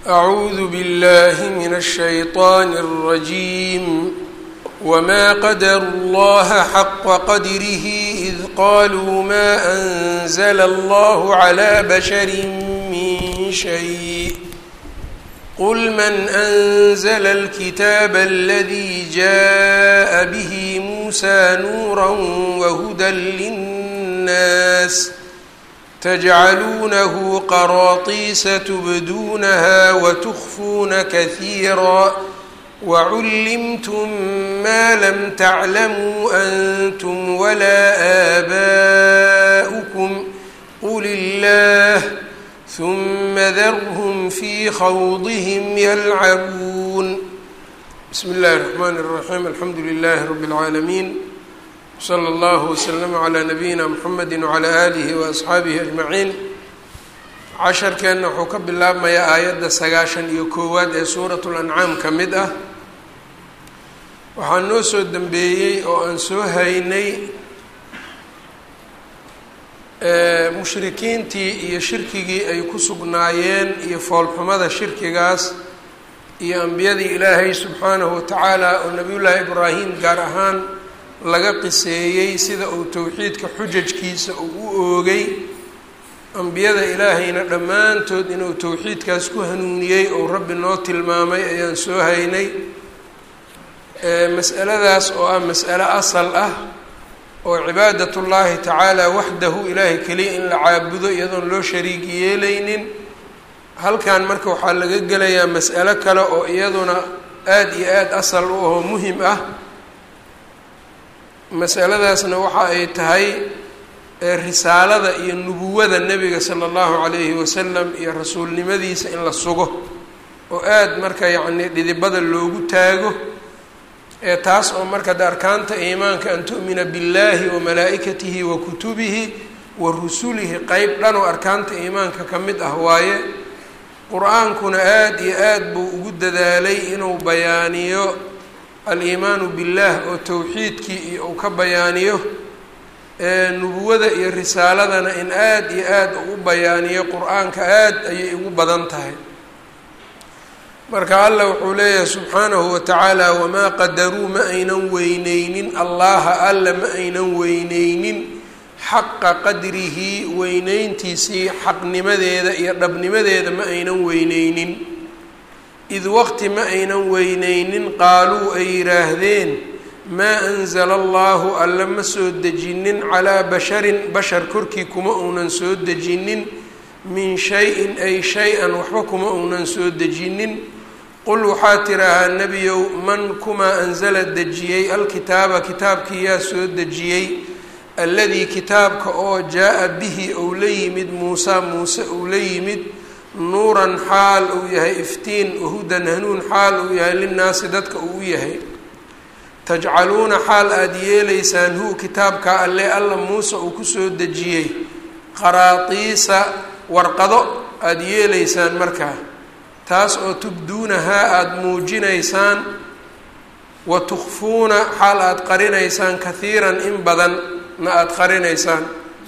أعوذ بالله من الشيطان الرجيم وما قدروا الله حق قدره إذ قالوا ما أنزل الله على بشر من شيء قل من أنزل الكتاب الذي جاء به موسى نورا وهدى للناس تجعلونه قراطيس تبدونها وتخفون كثيرا وعلمتم ما لم تعلموا أنتم ولا آباؤكم قل الله ثم ذرهم في خوضهم يلعبون بسم الله الرحمن الرحيم الحمد لله رب العالمين slى اllah wslm عlى nabiyina mxamedi wعlى alihi وaصxaabihi aجmaciin casharkeenna wuxuu ka bilaabmayaa aayadda sagaashan iyo koowaad ee suuraة اlancaam ka mid ah waxaa noo soo dembeeyey oo aan soo haynay mushrikiintii iyo shirkigii ay ku sugnaayeen iyo foolxumada shirkigaas iyo ambiyadii ilaahay subxaanahu watacaala oo nabiy llaahi ibraahim gaar ahaan laga qiseeyey sida uu towxiidka xujajkiisa uu u oogay ambiyada ilaahayna dhammaantood inuu towxiidkaas ku hanuuniyey ou rabbi noo tilmaamay ayaan soo haynay mas'aladaas oo ah mas'alo asal ah oo cibaadatullaahi tacaala waxdahu ilaahay keliya in la caabudo iyadoon loo shariig yeelaynin halkan marka waxaa laga gelayaa mas'alo kale oo iyaduna aada iyo aada asal u ahoo muhim ah masaladaasna waxa ay tahay risaalada iyo nubuwada nebiga sala allahu calayhi wasalam iyo rasuulnimadiisa in la sugo oo aada marka yacni dhidibada loogu taago ee taas oo marka de arkaanta iimaanka an tu'mina billahi wa malaa'ikatihi wa kutubihi wa rusulihi qeyb dhan oo arkaanta iimaanka ka mid ah waaye qur-aankuna aada iyo aada buu ugu dadaalay inuu bayaaniyo aliimaanu billaah oo towxiidkii iyo uu ka bayaaniyo nubuwada iyo risaaladana in aada iyo aada u bayaaniyo qur-aanka aada ayay ugu badan tahay marka allah wuxuu leeyahay subxaanahu watacaala wamaa qadaruu ma aynan weyneynin allaha alla ma aynan weyneynin xaqa qadrihi weyneyntiisii xaqnimadeeda iyo dhabnimadeeda ma aynan weyneynin id waqti ma aynan weyneynin qaaluu ay yidhaahdeen maa anzala allahu alla ma soo dejinin calaa basharin bashar korkii kuma uunan soo dejinin min shay-in ay shay-an waxba kuma uunan soo dejinin qul waxaa tidhaahaa nebiyow man kumaa anzala dejiyey alkitaaba kitaabkii yaa soo dejiyey alladii kitaabka oo jaa-a bihi ou la yimid muusaa muuse ou la yimid nuuran xaal uu yahay iftiin wahudan hanuun xaal uu yahay linnaasi dadka uu u yahay tajcaluuna xaal aada yeelaysaan hu kitaabka alle alla muuse uu kusoo dejiyey qaraatiisa warqado aada yeelaysaan markaa taas oo tubduunahaa aada muujinaysaan wa tukfuuna xaal aada qarinaysaan kahiiran in badan na aada qarinaysaan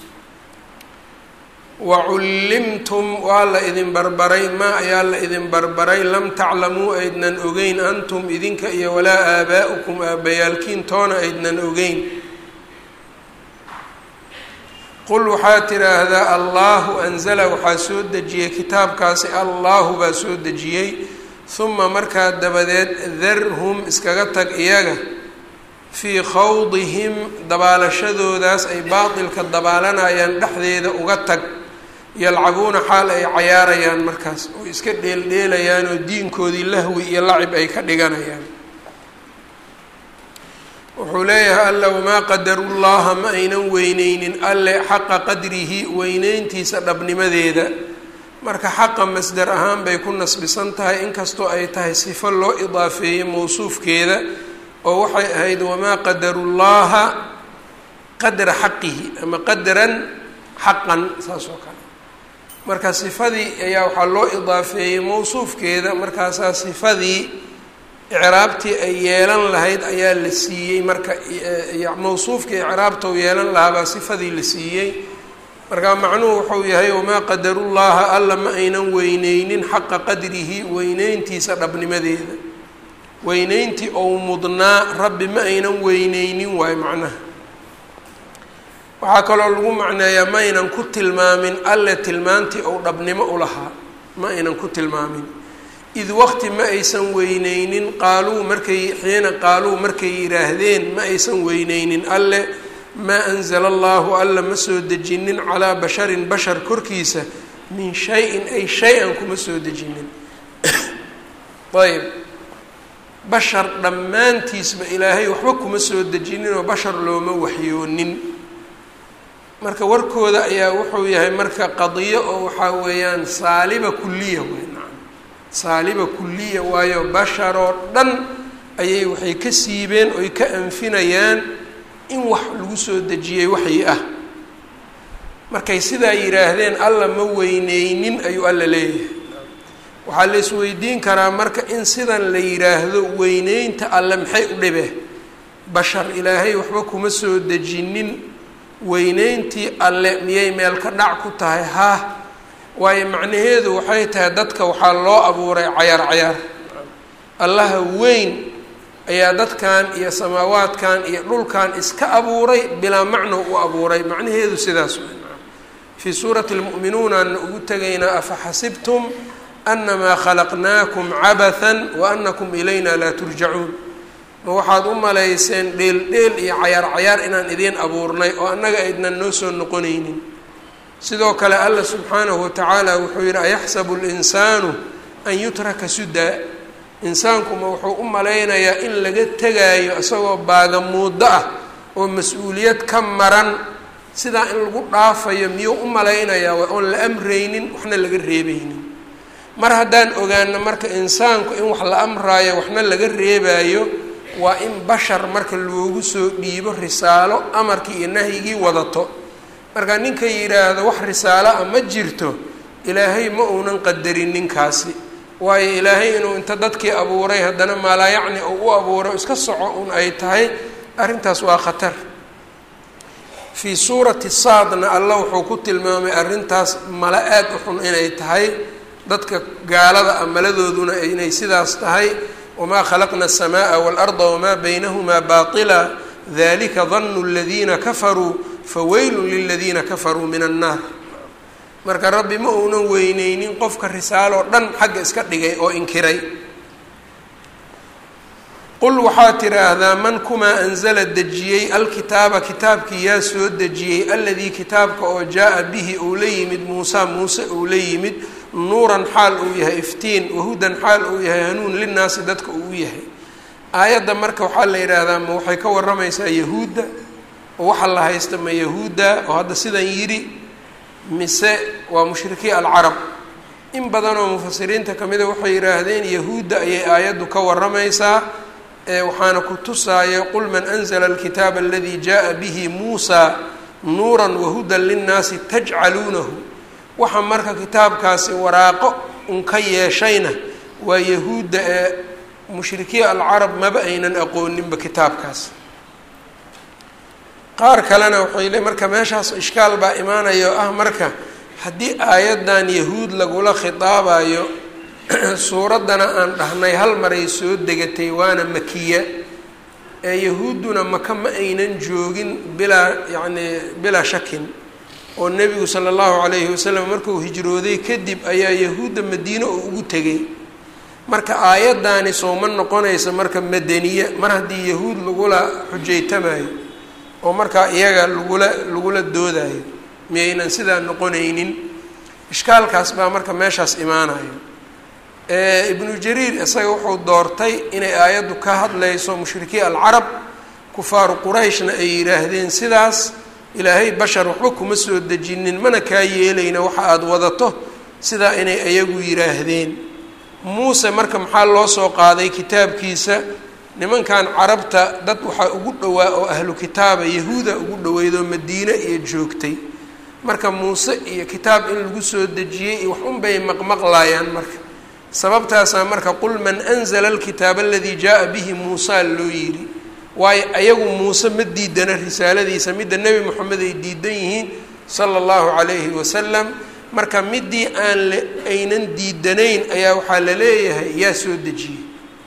wacullimtum waa la idin barbaray maa ayaa la idin barbaray lam taclamuu aydnan ogeyn antum idinka iyo walaa aabaa'ukum aabbayaalkiin toona aydnan ogeyn qul waxaa tidhaahdaa allaahu anzala waxaa soo dejiyey kitaabkaasi allaahu baa soo dejiyey huma markaa dabadeed darhum iskaga tag iyaga fii khawdihim dabaalashadoodaas ay baatilka dabaalanayaan dhexdeeda uga tag yalcabuuna xaal ay cayaarayaan markaas oo iska dheeldheelayaan oo diinkoodii lahwi iyo lacib ay ka dhiganayaan wuxuu leeyahay alla wamaa qadarullaha ma aynan weyneynin alle xaqa qadrihi weyneyntiisa dhabnimadeeda marka xaqa masdar ahaan bay ku nasbisan tahay inkastoo ay tahay sifo loo idaafeeyey mawsuufkeeda oo waxay ahayd wamaa qadarullaha qadra xaqihi ama qadran xaqan saas oo kale marka sifadii ayaa waxaa loo idaafeeyey mawsuufkeeda markaasaa sifadii icraabtii ay yeelan lahayd ayaa la siiyey marka mawsuufkii icraabta u yeelan lahaa baa sifadii la siiyey markaa macnuhu wuxuu yahay wamaa qadarullaha alla ma aynan weyneynin xaqa qadrihi weyneyntiisa dhabnimadeeda weyneyntii ou mudnaa rabbi ma aynan weyneynin waayo macnaha waxaa kaloo lagu macneeyaa ma aynan ku tilmaamin alle tilmaantii ou dhabnimo u lahaa ma aynan ku tilmaamin id waqti ma aysan weyneynin qaaluu markay xiina qaaluu markay yidhaahdeen ma aysan weyneynin alle maa anzala allahu alla ma soo dejinin calaa basharin bashar korkiisa min shay-in ay shay-an kuma soo dejinin ayb bashar dhammaantiisba ilaahay waxba kuma soo dejinin oo bashar looma waxyoonin marka warkooda ayaa wuxuu yahay marka qadiyo oo waxaa weeyaan saaliba kuliya wey nacam saaliba kuliya waayo basharoo dhan ayay waxay ka siibeen oy ka anfinayaan in wax lagu soo dejiyey waxyi ah markay sidaa yidhaahdeen alla ma weyneynin ayuu alla leeyahay waxaa la isweydiin karaa marka in sidan la yidhaahdo weyneynta alle maxay u dhibe bashar ilaahay waxba kuma soo dejinin weyneyntii alle miyay meel ka dhac ku tahay haa waayo macnaheedu waxay tahay dadka waxaa loo abuuray cayaar cayaar allaha weyn ayaa dadkan iyo samaawaadkan iyo dhulkan iska abuuray bilaa macno u abuuray macnaheedu sidaas wey fii suurati lmu'minuunaana ugu tegaynaa afa xasibtum anamaa khalaqnaakum cabathan wa anakum ilayna laa turjacuun ma waxaad u malayseen dheel dheel iyo cayaar cayaar inaan idiin abuurnay oo annaga aydnan noo soo noqonaynin sidoo kale alla subxaanahu watacaala wuxuu yidhi ayaxsabu linsaanu an yutraka sudaa insaankuma wuxuu u malaynayaa in laga tegaayo isagoo baagamuuddo ah oo mas-uuliyad ka maran sidaa in lagu dhaafayo miyuu u malaynayaa oon la amraynin waxna laga reebaynin mar haddaan ogaano marka insaanku in wax la amraayo waxna laga reebaayo waa in bashar marka loogu soo dhiibo risaalo amarkii iyo nahyigii wadato marka ninka yidhaahdo wax risaalo ah ma jirto ilaahay ma uunan qadarin ninkaasi waayo ilaahay inuu inta dadkii abuuray haddana maalaa yacni uu u abuuray iska soco un ay tahay arrintaas waa khatar fii suurati saadna allah wuxuu ku tilmaamay arrintaas mala aad u xun inay tahay dadka gaalada ah maladooduna inay sidaas tahay wamaa khalaqna الsamaءa wاlarda wamaa baynahumaa baطila dalika danu اladiina kafaruu faweylu liladiina kafaruu min annaar marka rabbi ma uunan weyneynin qofka risaaloo dhan xagga iska dhigay oo inkiray qul waxaa tiraahdaa man kumaa anzala dejiyey alkitaaba kitaabkii yaa soo dejiyey aladii kitaabka oo jaa-a bihi uu la yimid muusa muuse uu la yimid nuuran xaal uu yahay iftiin wahudan xaal uu yahay hanuun linaasi dadka uu yahay aayadda marka waxaa la yidhaahdaa ma waxay ka waramaysaa yahuudda oo waxa la haysta ma yahuudda oo hadda sidan yidhi mise waa mushrikii alcarab in badan oo mufasiriinta kamida waxay yidhaahdeen yahuudda ayay aayaddu ka waramaysaa waxaana ku tusaayo qul man anzla alkitaaba aladii jaa bihi muusa nuura wahudan linnaasi tajcaluunahu waxa marka kitaabkaasi waraaqo un ka yeeshayna waa yahuudda ee mushrikiin alcarab maba aynan aqooninba kitaabkaas qaar kalena waxay le marka meeshaas ishkaal baa imaanaya oo ah marka haddii aayaddan yahuud lagula khitaabayo suuraddana aan dhahnay hal maray soo degatay waana makiya ee yahuudduna maka ma aynan joogin bilaa yacni bilaa shakin oo nebigu sala allahu calayhi wasalam markuu hijrooday kadib ayaa yahuudda madiine oo ugu tegay marka aayaddaani sooma noqonaysa marka madaniye mar haddii yahuud lagula xujaytamayo oo markaa iyaga lagula lagula doodayo miyaynan sidaa noqonaynin ishkaalkaas baa marka meeshaas imaanayo ibnu jariir isaga wuxuu doortay inay aayaddu ka hadlayso mushrikii alcarab kufaaru qurayshna ay yidhaahdeen sidaas ilaahay bashar waxba kuma soo dejinin mana kaa yeelayna waxa aada wadato sidaa inay ayagu yidhaahdeen muuse marka maxaa loo soo qaaday kitaabkiisa nimankan carabta dad waxaa ugu dhowaa oo ahlu kitaaba yahuuda ugu dhaweydoo madiine iyo joogtay marka muuse iyo kitaab in lagu soo dejiyey iyo wax unbay maqmaqlaayaan marka sababtaasaa marka qul man anzla alkitaaba aladii jaa bihi muusa loo yidhi waayo ayagu muuse ma diidana risaaladiisa midda nebi moxamed ay diidan yihiin sala allahu calayhi wasalam marka midii aan l aynan diidanayn ayaa waxaa la leeyahay yaa soo dejiyey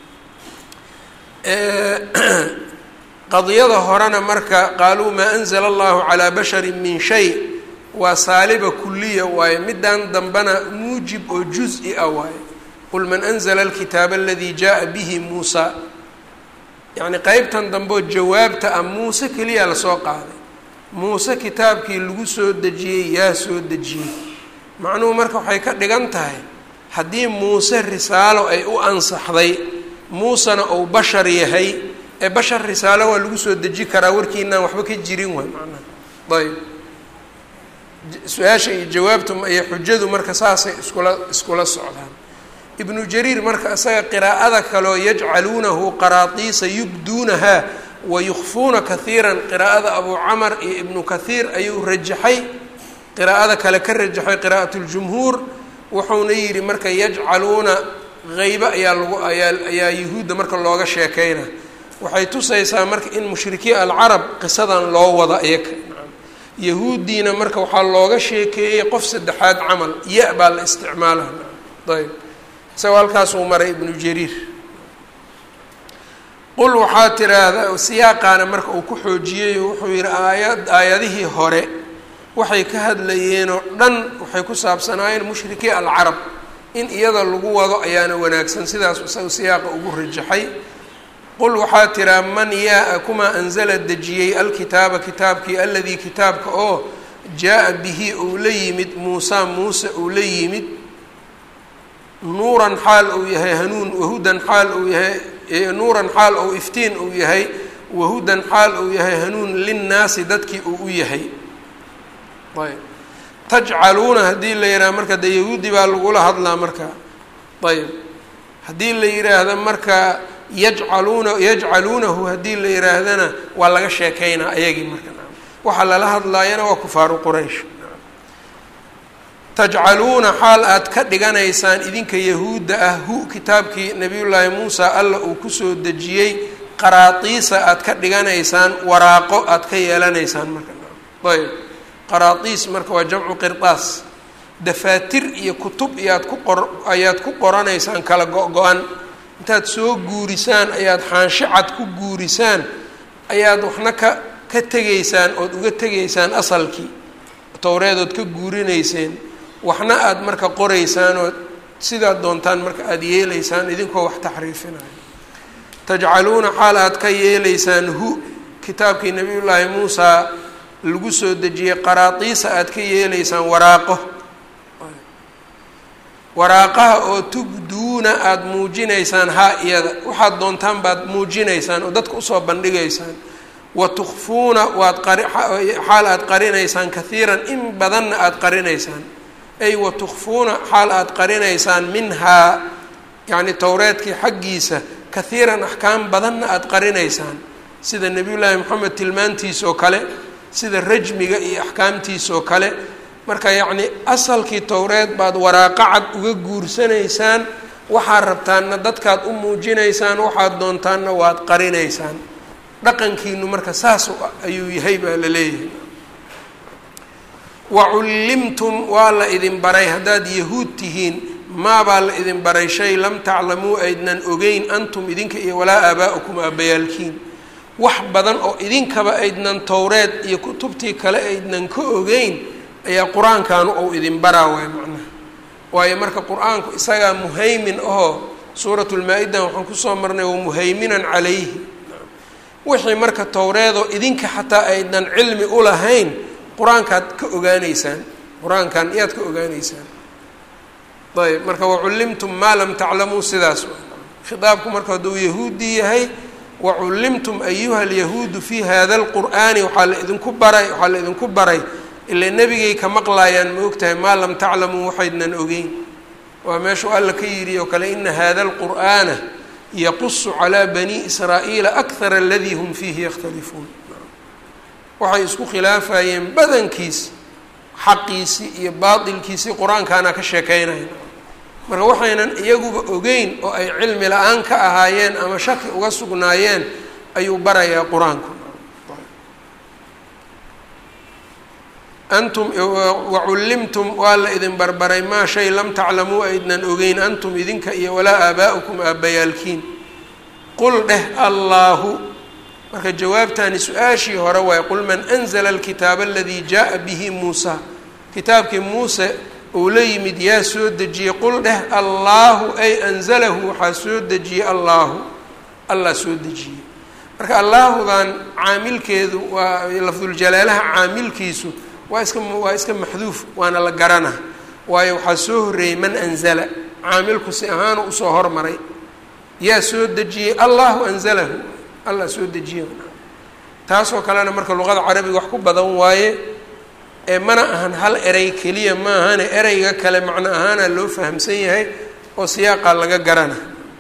qadiyada horena marka qaaluu maa anzala allahu calaa basharin min shay waa saaliba kuliya waaye midaan dambena muujib oo juz-i ah waaye qul man anzla alkitaaba aladii jaءa bihi muusa yacni qeybtan dambeoo jawaabta ah muuse keliya lasoo qaaday muuse kitaabkii lagu soo dejiyey yaa soo dejiyey macnuhu marka waxay ka dhigan tahay haddii muuse risaalo ay u ansaxday muusena uu bashar yahay ee bashar risaalo waa lagu soo deji karaa warkiinaan waxba ka jirin waay macnaha ayb su-aasha iyo jawaabtu iyo xujadu marka saasay iskula iskula socdaan ibnu jariir marka isaga qiraa'ada kaleo yajcaluunahu qaraatiisa yubduunaha wa yukfuuna kahiiran qiraa'ada abu camar iyo ibnu kahiir ayuu rajaxay qiraa'ada kale ka rajaxay qiraa'at ljumhuur wuxuuna yidhi marka yajcaluuna haybe ayaa lagu ayaa ayaa yuhuudda marka looga sheekeyna waxay tusaysaa marka in mushrikiin alcarab qisadan loo wada iyaga yahuuddiina marka waxaa looga sheekeeyey qof saddexaad camal ya baa la isticmaalaha ayb isagoo halkaasuu maray ibnu jariir qul waxaa tiraahdaa siyaaqaana marka uu ku xoojiyey wuxuu yihi aayad aayadihii hore waxay ka hadlayeenoo dhan waxay ku saabsanaayeen mushrikii alcarab in iyada lagu wado ayaana wanaagsan sidaas isaga siyaaqa ugu rajaxay qul waxaa tiraa man yaa kumaa anzala dejiyey alkitaaba kitaabkii aladii kitaabka oo jaa-a bihi uu la yimid muusa muuse uu la yimid nuuran xaal uu yahay hanuun wahudan xaal uu yahay nuuran xaal ou iftiin uu yahay wahudan xaal uu yahay hanuun linnaasi dadkii uu u yahay ayb tajcaluuna haddii la yidhaha marka dee yahuudi baa lagula hadlaa marka ayb haddii la yidhaahdo marka yajcaluuna yajcaluunahu haddii la yidhaahdana waa laga sheekeynaa ayagii marka waxaa lala hadlaayana waa kufaaru quraysh tajcaluuna xaal aad ka dhiganaysaan idinka yahuudda ah hu kitaabkii nabiyullaahi muusa alla uu kusoo dejiyey qaraatiisa aad ka dhiganaysaan waraaqo aad ka yeelanaysaan marka ayb qaraatiis marka waa jamcu qirdaas dafaatir iyo kutub iyaad ku qor ayaad ku qoranaysaan kala go-go-an intaad soo guurisaan ayaad xaansho cad ku guurisaan ayaad waxna ka ka tegaysaan ood uga tegaysaan asalkii towreedood ka guurinayseen waxna aada marka qoraysaan oo sidaad doontaan marka aada yeelaysaan idinkoo wax taxriifinayo tajcaluuna xaal aad ka yeelaysaan hu kitaabkii nabiyullaahi muusaa lagu soo dejiyey qaraatiisa aad ka yeelaysaan waraaqo waraaqaha oo tubduuna aada muujinaysaan haa iyada waxaad doontaan baad muujinaysaan oo dadka usoo bandhigaysaan wa tukfuuna waad qari xaal aada qarinaysaan kahiiran in badanna aada qarinaysaan ay wa tukfuuna xaal aada qarinaysaan minhaa yacni towreedkii xaggiisa kahiiran axkaam badanna aada qarinaysaan sida nebiyullaahi moxamed tilmaantiisa oo kale sida rajmiga iyo axkaamtiisa oo kale marka yacni asalkii towreed baad waraaqo cad uga guursanaysaan waxaad rabtaanna dadkaad u muujinaysaan waxaad doontaanna waad qarinaysaan dhaqankiinu marka saas ayuu yahay baa la leeyahay wacullimtum waa la idin baray haddaad yahuud tihiin maabaa la idin baray shay lam taclamuu aydnan ogeyn antum idinka iyo walaa aabaa'ukum aabbayaalkiin wax badan oo idinkaba aydnan towreed iyo kutubtii kale aydnan ka ogeyn ayaa qur-aankaanu ou idin baraa waay macnaha waayo marka qur-aanku isagaa muhaymin ahoo suurat lmaa-ida waxaan kusoo marnay wa muhayminan calayhi wixii marka towreedoo idinka xataa aydnan cilmi u lahayn qur-aankaad ka ogaaneysaan qur-aankan iyaad ka ogaaneysaan ayb marka wacullimtum maa lam taclamuu sidaas khitaabku marka hadduu yahuudi yahay wacullimtum ayuha alyahuudu fi hada alqur'aani waxaa la idinku baray waxaa la idinku baray ilaa nebigay ka maqlaayaan ma ogtahay maa lam taclamuu waxaydnan ogeyn waa meeshuu alla ka yidhi oo kale ina hada alqur'aana yaqusu calaa bani israa'iila akthar aladii hum fiihi yakhtalifuun waxay isku khilaafayeen badankiis xaqiisii iyo baatilkiisii qur-aankaana ka sheekeynaya marka waxaynan iyaguba ogeyn oo ay cilmi la-aan ka ahaayeen ama shaki uga sugnaayeen ayuu barayaa qur-aanku antum wacullimtum waa la idin barbaray maa shay lam taclamuu aydnan ogeyn antum idinka iyo walaa aabaa'ukum aabbayaalkiin qul dheh allaahu marka jawaabtani su-aashii hore waay qul man anzla alkitaaba aladii jaءa bihi muusa kitaabkii muuse uu la yimid yaa soo dejiyey qul dheh allaahu ay anzalahu waxaa soo dejiyey allaahu allah soo dejiyey marka allaahudan caamilkeedu waa lafduljalaalaha caamilkiisu waa iska waa iska maxduuf waana la garana waayo waxaa soo horreeyey man anzala caamilku si ahaanu usoo hormaray yaa soo dejiyey allahu anzalahu allah soo dejiye taasoo kalena marka luqada carabiga wax ku badan waaye ee mana ahan hal erey keliya ma ahane ereyga kale macno ahaana loo fahamsan yahay oo siyaaqa laga garana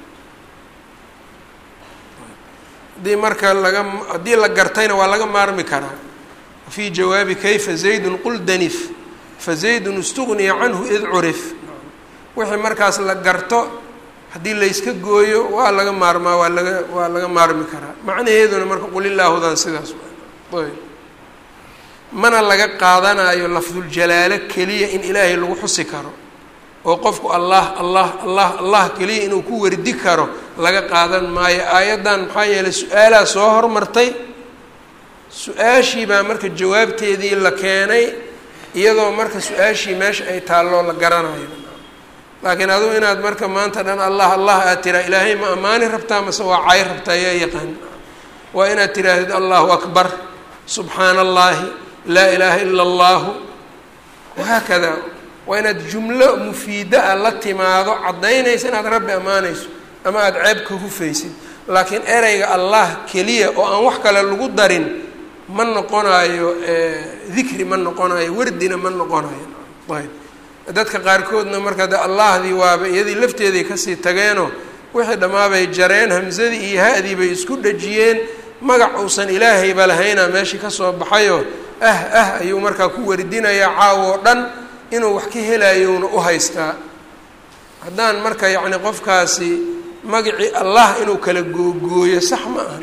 haddii marka laga haddii la gartayna waa laga maarmi karaa fii jawaabi kayfa zaydun qul danif fa zaydun istugniya canhu id curif wixii markaas la garto haddii layska gooyo waa laga maarmaa waa laga waa laga maarmi karaa macnaheeduna marka qulilaahudan sidaas ayb mana laga qaadanayo lafduljalaalo keliya in ilaahay lagu xusi karo oo qofku allah allah allah allah keliya inuu ku wardi karo laga qaadan maayo aayaddan maxaa yeelay su-aalaa soo hormartay su-aashii baa marka jawaabteedii la keenay iyadoo marka su-aashii meesha ay taalloo la garanayo laakiin adugu inaad marka maanta dhan allah allah aad tiraa ilaahay ma ammaani rabtaa mase waa cay rabtaa yaa yaqaan waa inaad tiraahdid allahu akbar subxaana allahi laa ilaaha ila allahu wahaakada waa inaad jumlo mufiida a la timaado caddaynaysa inaad rabbi ammaanayso ama aada ceeb ka hufaysid laakiin ereyga allah keliya oo aan wax kale lagu darin ma noqonayo dikri ma noqonayo wardina ma noqonayo ayb dadka qaarkoodna marka de allahdii waaba iyadii lafteeday kasii tageenoo wixii dhammaabay jareen hamsadii iyo ha-dii bay isku dhajiyeen magac uusan ilaahayba lahaynaa meeshii kasoo baxayoo ah ah ayuu markaa ku wardinayaa caawo oo dhan inuu wax ka helayowna u haystaa haddaan marka yacni qofkaasi magacii allah inuu kala googooyo sax ma ahan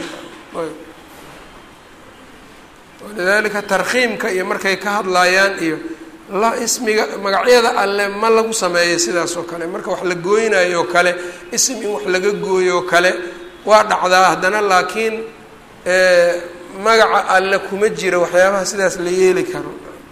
walidaalika tarkhiimka iyo markay ka hadlaayaan iyo la ismiga magacyada alle ma lagu sameeyo sidaas oo kale marka wax la gooynayo oo kale ism in wax laga gooyo oo kale waa dhacdaa haddana laakiin magaca alle kuma jiro waxyaabaha sidaas la yeeli karo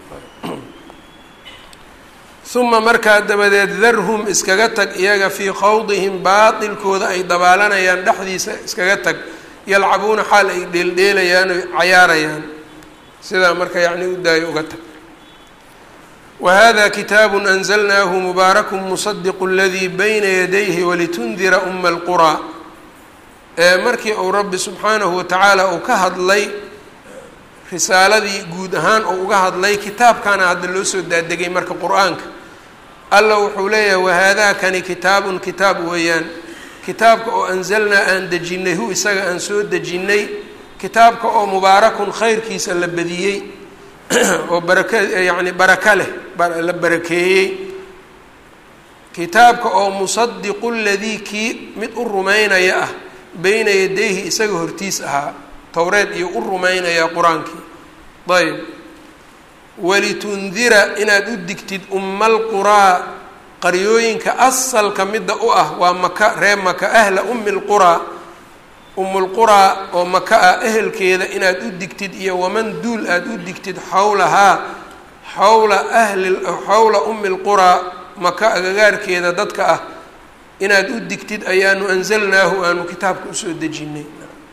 uma markaa dabadeed darhum iskaga tag iyaga fii khawdihim baatilkooda ay dabaalanayaan dhexdiisa iskaga tag yalcabuuna xaal ay dheeldheelayaan o cayaarayaan sidaa marka yacni u daayo uga tag whada kitaabu anzalnaahu mubaaraku musadiqu ladii bayna yadayhi walitundira uma alquraa markii uu rabbi subxaanahu watacaala uu ka hadlay risaaladii guud ahaan uu uga hadlay kitaabkaana hadda loo soo daadegay marka qur-aanka alla wuxuu leeyahay wahaadaakani kitaabun kitaab weeyaan kitaabka oo anzalnaa aan dejinay hu isaga aan soo dejinnay kitaabka oo mubaarakun khayrkiisa la badiyey oo baraka yacni baraka leh la barakeeyey kitaabka oo musadiqu ladii kii mid u rumaynaya ah beyna yadayhi isaga hortiis ahaa towreed iyo u rumaynaya qur-aankii ayb walitundira inaad u digtid ummalquraa qaryooyinka asalka midda u ah waa maka ree maka ahla ummi lquraa umulquraa oo maka ah ehelkeeda inaad u digtid iyo waman duul aada u digtid xawlahaa xawla ahli xawla ummi lquraa maka agagaarkeeda dadka ah inaad u digtid ayaanu anzalnaahu aanu kitaabka usoo dejinay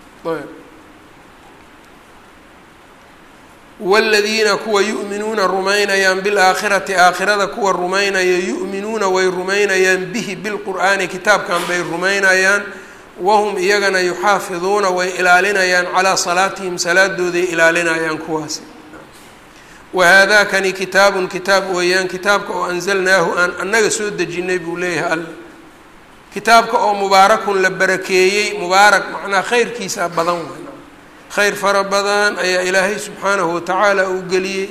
wladiina kuwa yu'minuuna rumaynayaan bilaakhirati aakhirada kuwa rumaynaya yu'minuuna way rumaynayaan bihi bilqur'aani kitaabkan bay rumaynayaan wahum iyagana yuxaafiduuna way ilaalinayaan calaa salaatihim salaadooday ilaalinayaan kuwaasi wahaadaakani kitaabun kitaab weeyaan kitaabka oo anzalnaahu aan annaga soo dejinay buu leeyahay alla kitaabka oo mubaarakun la barakeeyey mubaarak macnaa khayrkiisa badan way khayr fara badan ayaa ilaahay subxaanahu watacaala uu geliyey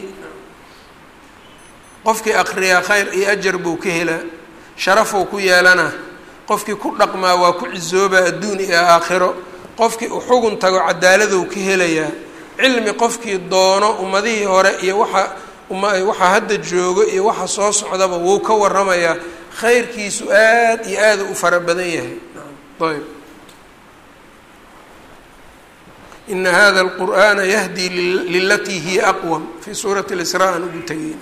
qofkii akriyaa khayr iyo ajar buu ka helaa sharafuu ku yeelanaa qofkii ku dhaqmaa waa ku cisoobaa adduun iyo aakhiro qofkii u xugun tago cadaaladou ka helayaa cilmi qofkii doono ummadihii hore iyo waxa uma waxaa hadda joogo iyo waxa soo socdaba wuu ka waramayaa khayrkiisu aad iyo aada u fara badan yahay ayb ina hada alqur'ana yahdi lilatii hiya aqwam fii suurati lisraa aan ugu tegeyna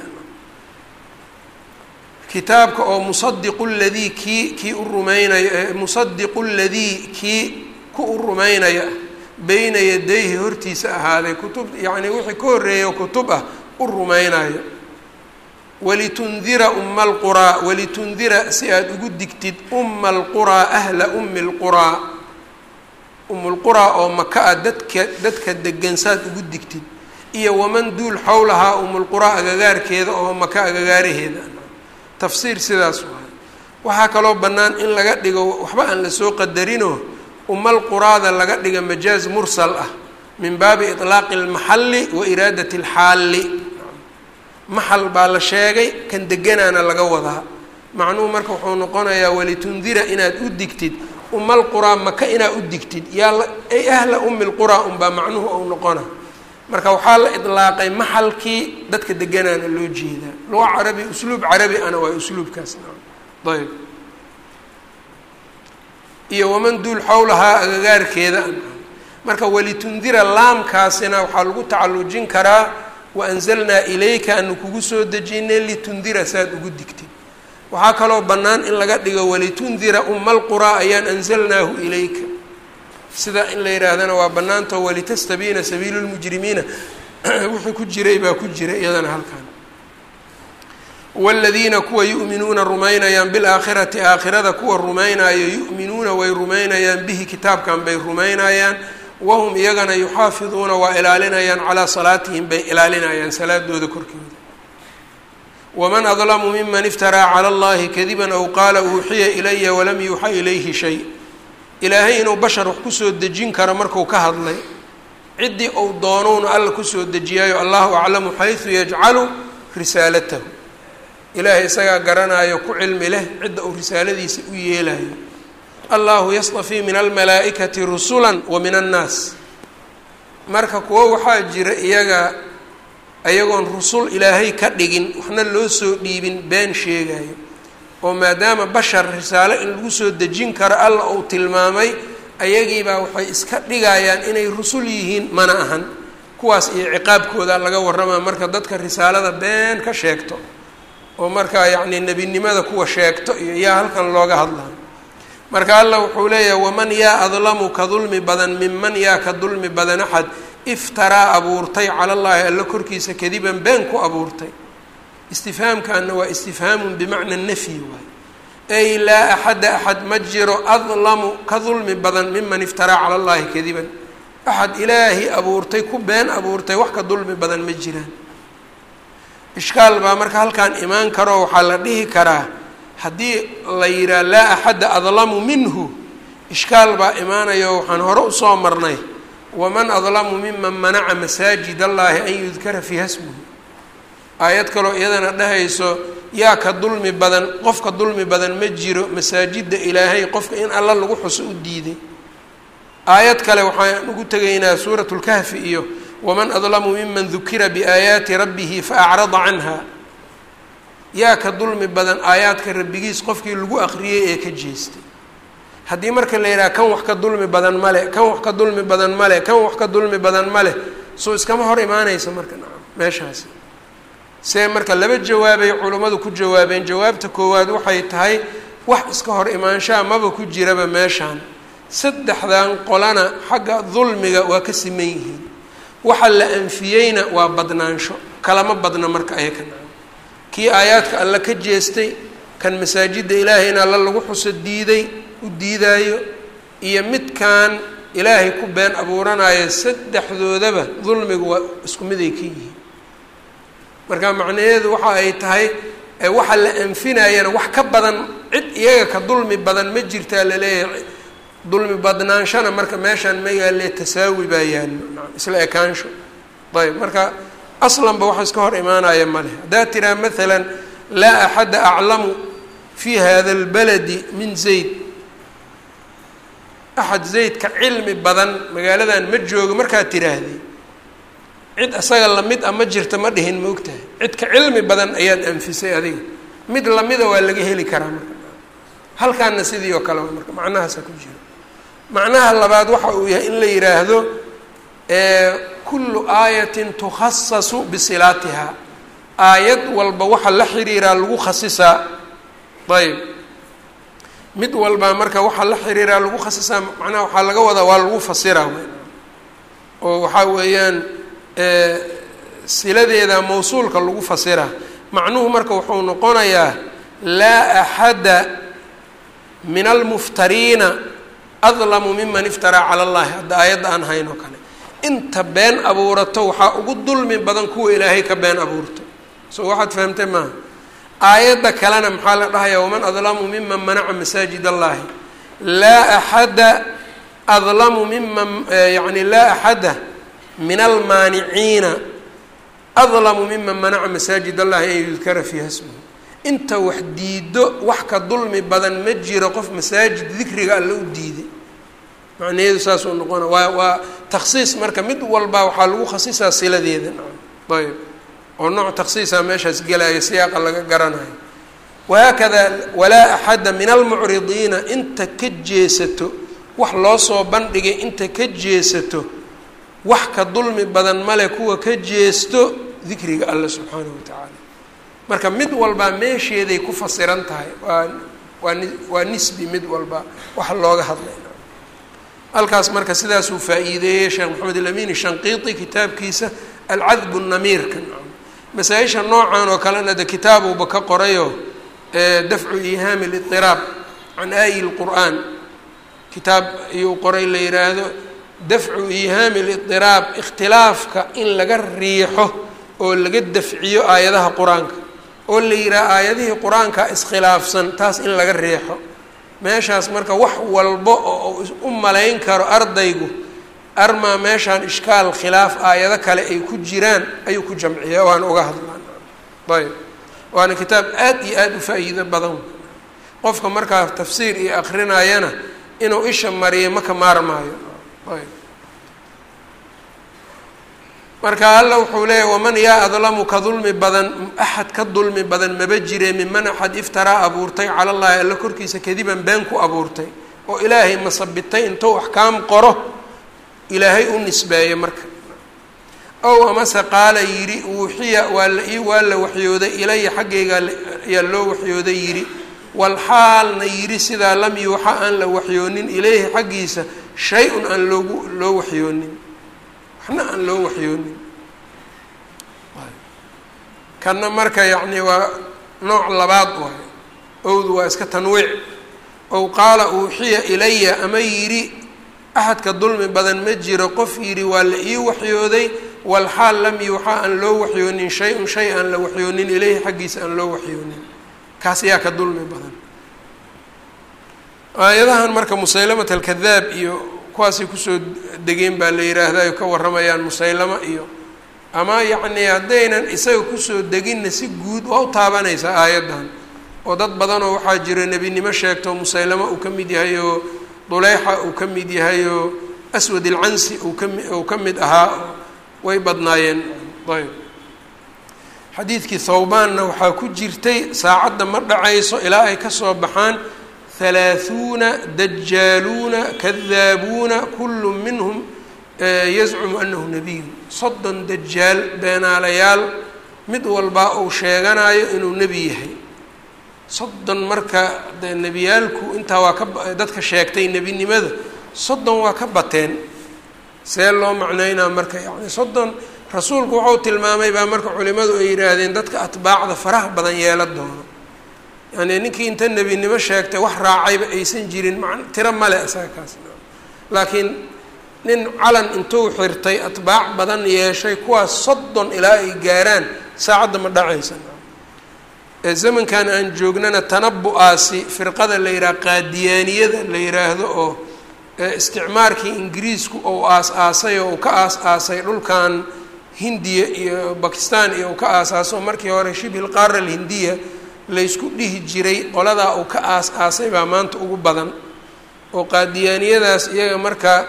kitaabka oo musadiqu ladii kii kii u rumaynaya musadiqu ladii kii ku u rumaynaya beyna yadayhi hortiisa ahaaday kutub yacnii wixii ka horreeya kutub ah u rumaynayo walitundira uma alquraa walitundira si aada ugu digtid uma alquraa ahla ummi lquraa umulquraa oo maka a dadka dadka degan saad ugu digtid iyo waman duul xowlahaa umulquraa agagaarkeeda oo maka agagaaraheeda tafsiir sidaas waay waxaa kaloo bannaan in laga dhigo waxba aan lasoo qadarinoo umal quraada laga dhiga majaaz mursal ah min baabi iطlaaqi اlmaxalli wa iraadati اlxaalli maxal baa la sheegay kan deganaana laga wadaa macnuhu marka wuxuu noqonayaa walitundira inaad u digtid umal quraa maka inaad u digtid yaa ay ahla umi lquraa unbaa macnuhu ou noqona marka waxaa la idlaaqay maxalkii dadka deganaana loo jeedaa luga carabi usluub carabi ana waa usluubkaas ayb iyo waman duul xowlahaa agagaarkeeda marka walitundira laamkaasina waxaa lagu tacallujin karaa waanzalnaa ilayka anu kugu soo dejinay litundira saad ugu digtid waxaa kaloo bannaan in laga dhigo walitundira uma alquraa ayaan anzalnaahu ilayka sida in la yidhaahdana waa bannaantao walitastabiina sabiilu lmujrimiina wixii ku jiray baa ku jira iyadana halkan waaladiina kuwa yu'minuuna rumaynayaan bilaakhirati aakhirada kuwa rumaynayo yu'minuuna way rumaynayaan bihi kitaabkan bay rumaynayaan wahum iyagana yuxaafiduuna waa ilaalinayaan calaa salaatihim bay ilaalinayaan salaadooda korkooda waman adlamu miman iftaraa cala allahi kadiban aw qaala uuxiya ilaya walam yuuxa ilayhi shay ilaahay inuu bashar wax kusoo dejin karo marku ka hadlay ciddii uu doonowna alla kusoo dejiyaayo allahu aclamu xaysu yajcalu risaalatahu ilaahay isagaa garanaayo ku cilmi leh cidda uu risaaladiisa u yeelayo allahu yastafii min almalaa'ikati rusulan wa min annaas marka kuwo waxaa jira iyaga ayagoon rusul ilaahay ka dhigin waxna loo soo dhiibin been sheegayo oo maadaama bashar risaalo in lagu soo dejin karo alla uu tilmaamay ayagiibaa waxay iska dhigayaan inay rusul yihiin mana ahan kuwaas iyo ciqaabkooda laga warramaa marka dadka risaalada been ka sheegto oo markaa yacnii nebinimada kuwa sheegto iyo yaa halkan looga hadlaa marka allah wuxuu leeyahay waman yaa adlamu ka dulmi badan minman yaa ka dulmi badan axad iftaraa abuurtay cala llaahi alla korkiisa kadiban been ku abuurtay istifhaamkaana waa istifhaamun bimacna nafyi waay ay laa axada axad ma jiro adlamu ka dulmi badan miman iftaraa cala llaahi kadiban axad ilaahi abuurtay ku been abuurtay wax ka dulmi badan ma jiraan ishkaal baa marka halkan imaan karoo waxaa la dhihi karaa haddii la yidhaha laa axadda adlamu minhu ishkaal baa imaanayo waxaan hore usoo marnay waman adlamu miman manaca masaajid allaahi an yudkara fiiha smuhu aayad kaloo iyadana dhahayso yaa ka dulmi badan qofka dulmi badan ma jiro masaajidda ilaahay qofka in alla lagu xuso u diiday aayad kale waxaan ugu tegaynaa suurat lkahfi iyo waman adlamu miman dukira biaayaati rabbihi faacrada canha yaa ka dulmi badan aayaadka rabbigiis qofkii lagu aqriyey ee ka jeestay haddii marka la yidhaha kan wax ka dulmi badan male kan wax ka dulmi badan male kan wax ka dulmi badan male soo iskama hor imaanaysa marka nacam meeshaasi see marka laba jawaabay culummadu ku jawaabeen jawaabta koowaad waxay tahay wax iska hor imaanshaha maba ku jiraba meeshaan saddexdan qolana xagga dulmiga waa ka siman yihiin waxa la anfiyeyna waa badnaansho kalama badna marka ayaka nacam kii aayaadka alla ka jeestay kan masaajidda ilaahay in alla lagu xuso diiday u diidaayo iyo midkan ilaahay ku been abuuranayo saddexdoodaba dulmigu waa isku miday ka yihiin marka macnaheedu waxa ay tahay waxa la anfinayana wax ka badan cid iyaga ka dulmi badan ma jirtaa laleeyahay dulmi badnaanshana marka meeshaan ma yaalle tasaawi baa yaallo isla ekaansho ayb marka aslanba waxa iska hor imaanaya maleh haddaa tiraa maalan laa axadda aclamu fi hada اlbaladi min zayd axad zayd ka cilmi badan magaaladan ma joogo markaad tiraahday cid isaga lamid a ma jirta ma dhihin maogtahay cid ka cilmi badan ayaad anfisay adiga mid lamida waa laga heli karaa marka halkaana sidii oo kale marka macnahaasa ku jira macnaha labaad waxa uu yahay in la yidhaahdo kullu aayatin tukhasasu bisilaatiha aayad walba waxa la xiriiraa lagu khasisaa ayb mid walba marka waxaa la xiriiraa lagu khasisaa macnaha waxaa laga wadaa waa lagu fasiraa oo waxaa weeyaan siladeeda mawsuulka lagu fasiraa macnuhu marka wuxuu noqonayaa laa axada min almuftariina adlamu miman iftaraa cala allahi hadda aayadda aan hayn oo kale inta been abuurato waxaa ugu dulmi badan kuwa ilaahay ka been abuurto so waxaad fahamtay maaha aayadda kalena maxaa la dhahayaa waman adlamu miman manaca masaajid allahi laa axada adlamu miman yani laa axada min almaaniciina adlamu miman manaca masaajid allahi an yudkara fiiha smuhu inta wax diido wax ka dulmi badan ma jiro qof masaajid dikriga alle u diiday macnaheedu saasuu noqona waa waa takhsiis marka mid walba waxaa lagu khasisaa siladeeda ayb oo nooc takhsiisa meeshaas gelaya siyaaqa laga garanayo wahaakada walaa axada min almucridiina inta ka jeesato wax loo soo bandhigay inta ka jeesato wax ka dulmi badan male kuwa ka jeesto dikriga alle subxaanahu wa tacaala marka mid walbaa meesheeday ku fasiran tahay waa waa ni waa nisbi mid walba wax looga hadlay halkaas marka sidaasuu faa-iideeyey sheekh maxamed alamin shanqiiti kitaabkiisa alcadbu namiirka masaa-isha noocan oo kalena de kitaabuuba ka qorayo dafcu ihaami اliطiraab can aayi lqur'aan kitaab ayuu qoray la yihaahdo dafcu ihaami اliطiraab ikhtilaafka in laga riixo oo laga dafciyo aayadaha qur-aanka oo la yidhaha aayadihii qur-aanka iskhilaafsan taas in laga riixo meeshaas marka wax walba oo u malayn karo ardaygu armaa meeshaan ishkaal khilaaf aayado kale ay ku jiraan ayuu ku jamciya waana uga hadlaan ayb waana kitaab aad iyo aada u faa-iido badan qofka markaa tafsiir iyo akrinayana inuu isha mariyo maka maarmaayo ayb marka alla wuxuu leeyahy waman yaa adlamu ka dulmi badan axad ka dulmi badan maba jire minman axad iftaraa abuurtay cala llahi alla korkiisa kadiban been ku abuurtay oo ilaahay masabitay intuu axkaam qoro ilaahay u nisbeeyo marka ow amase qaala yidhi uuxiya waa la ii waa la waxyooday ilaya xaggayga ayaa loo waxyooday yidhi walxaalna yidhi sidaa lam yuuxa aan la waxyoonin ilayhi xaggiisa shay-un aan loogu loo waxyoonin waxna aan loo waxyoonin kanna marka yacni waa nooc labaad waay owdu waa iska tanwiic ow qaala uuxiya ilaya ama yidhi axadka dulmi badan ma jiro qof yidhi waa la ii waxyooday walxaal lam yuuxa aan loo waxyoonin shay-un shay aan la waxyoonin ileyhi xaggiisa aan loo waxyoonin kaas yaa ka dulmi badan aayadahan marka musaylamat alkadaab iyo kuwaasay kusoo degeen baa la yidhaahda ay ka warramayaan musaylamo iyo ama yacni haddaynan isaga kusoo deginna si guud waa u taabanaysaa aayaddan oo dad badanoo waxaa jira nebinimo sheegto musaylamo uu ka mid yahay oo duleyxa uu ka mid yahay oo aswad ilcansi uu kami uu ka mid ahaa way badnaayeen ayb xadiidkii thawbaanna waxaa ku jirtay saacadda ma dhacayso ilaa ay kasoo baxaan halaaثuuna dajaaluuna kadaabuuna kulu minhum yazcumu anahu nebiyu soddon dajaal beenaalayaal mid walbaa uu sheeganayo inuu nebi yahay soddon marka de nebiyaalku intaa waa ka dadka sheegtay nebinimada soddon waa ka bateen see loo macneynaa marka yani soddon rasuulku wuxuu tilmaamay baa marka culimadu ay yidhaahdeen dadka atbaacda faraha badan yeela doono yani ninkii inta nebinimo sheegtay wax raacayba aysan jirin ma tiro male isaga kaas laakiin nin calan intuu xirtay atbaac badan yeeshay kuwaas soddon ilaa ay gaaraan saacadda ma dhacaysa ee zamankan aan joognana tanabu-aasi firqada la yidhaha qaadiyaaniyada la yidhaahdo oo isticmaarkii ingiriisku ou aas-aasay oo uu ka aas-aasay dhulkan hindiya iyo bakistan iyo uu ka aas-aaso markii hore shibhil qaara alhindiya laysku dhihi jiray qoladaa uu ka aas-aasay baa maanta ugu badan oo qaadiyaaniyadaas iyaga marka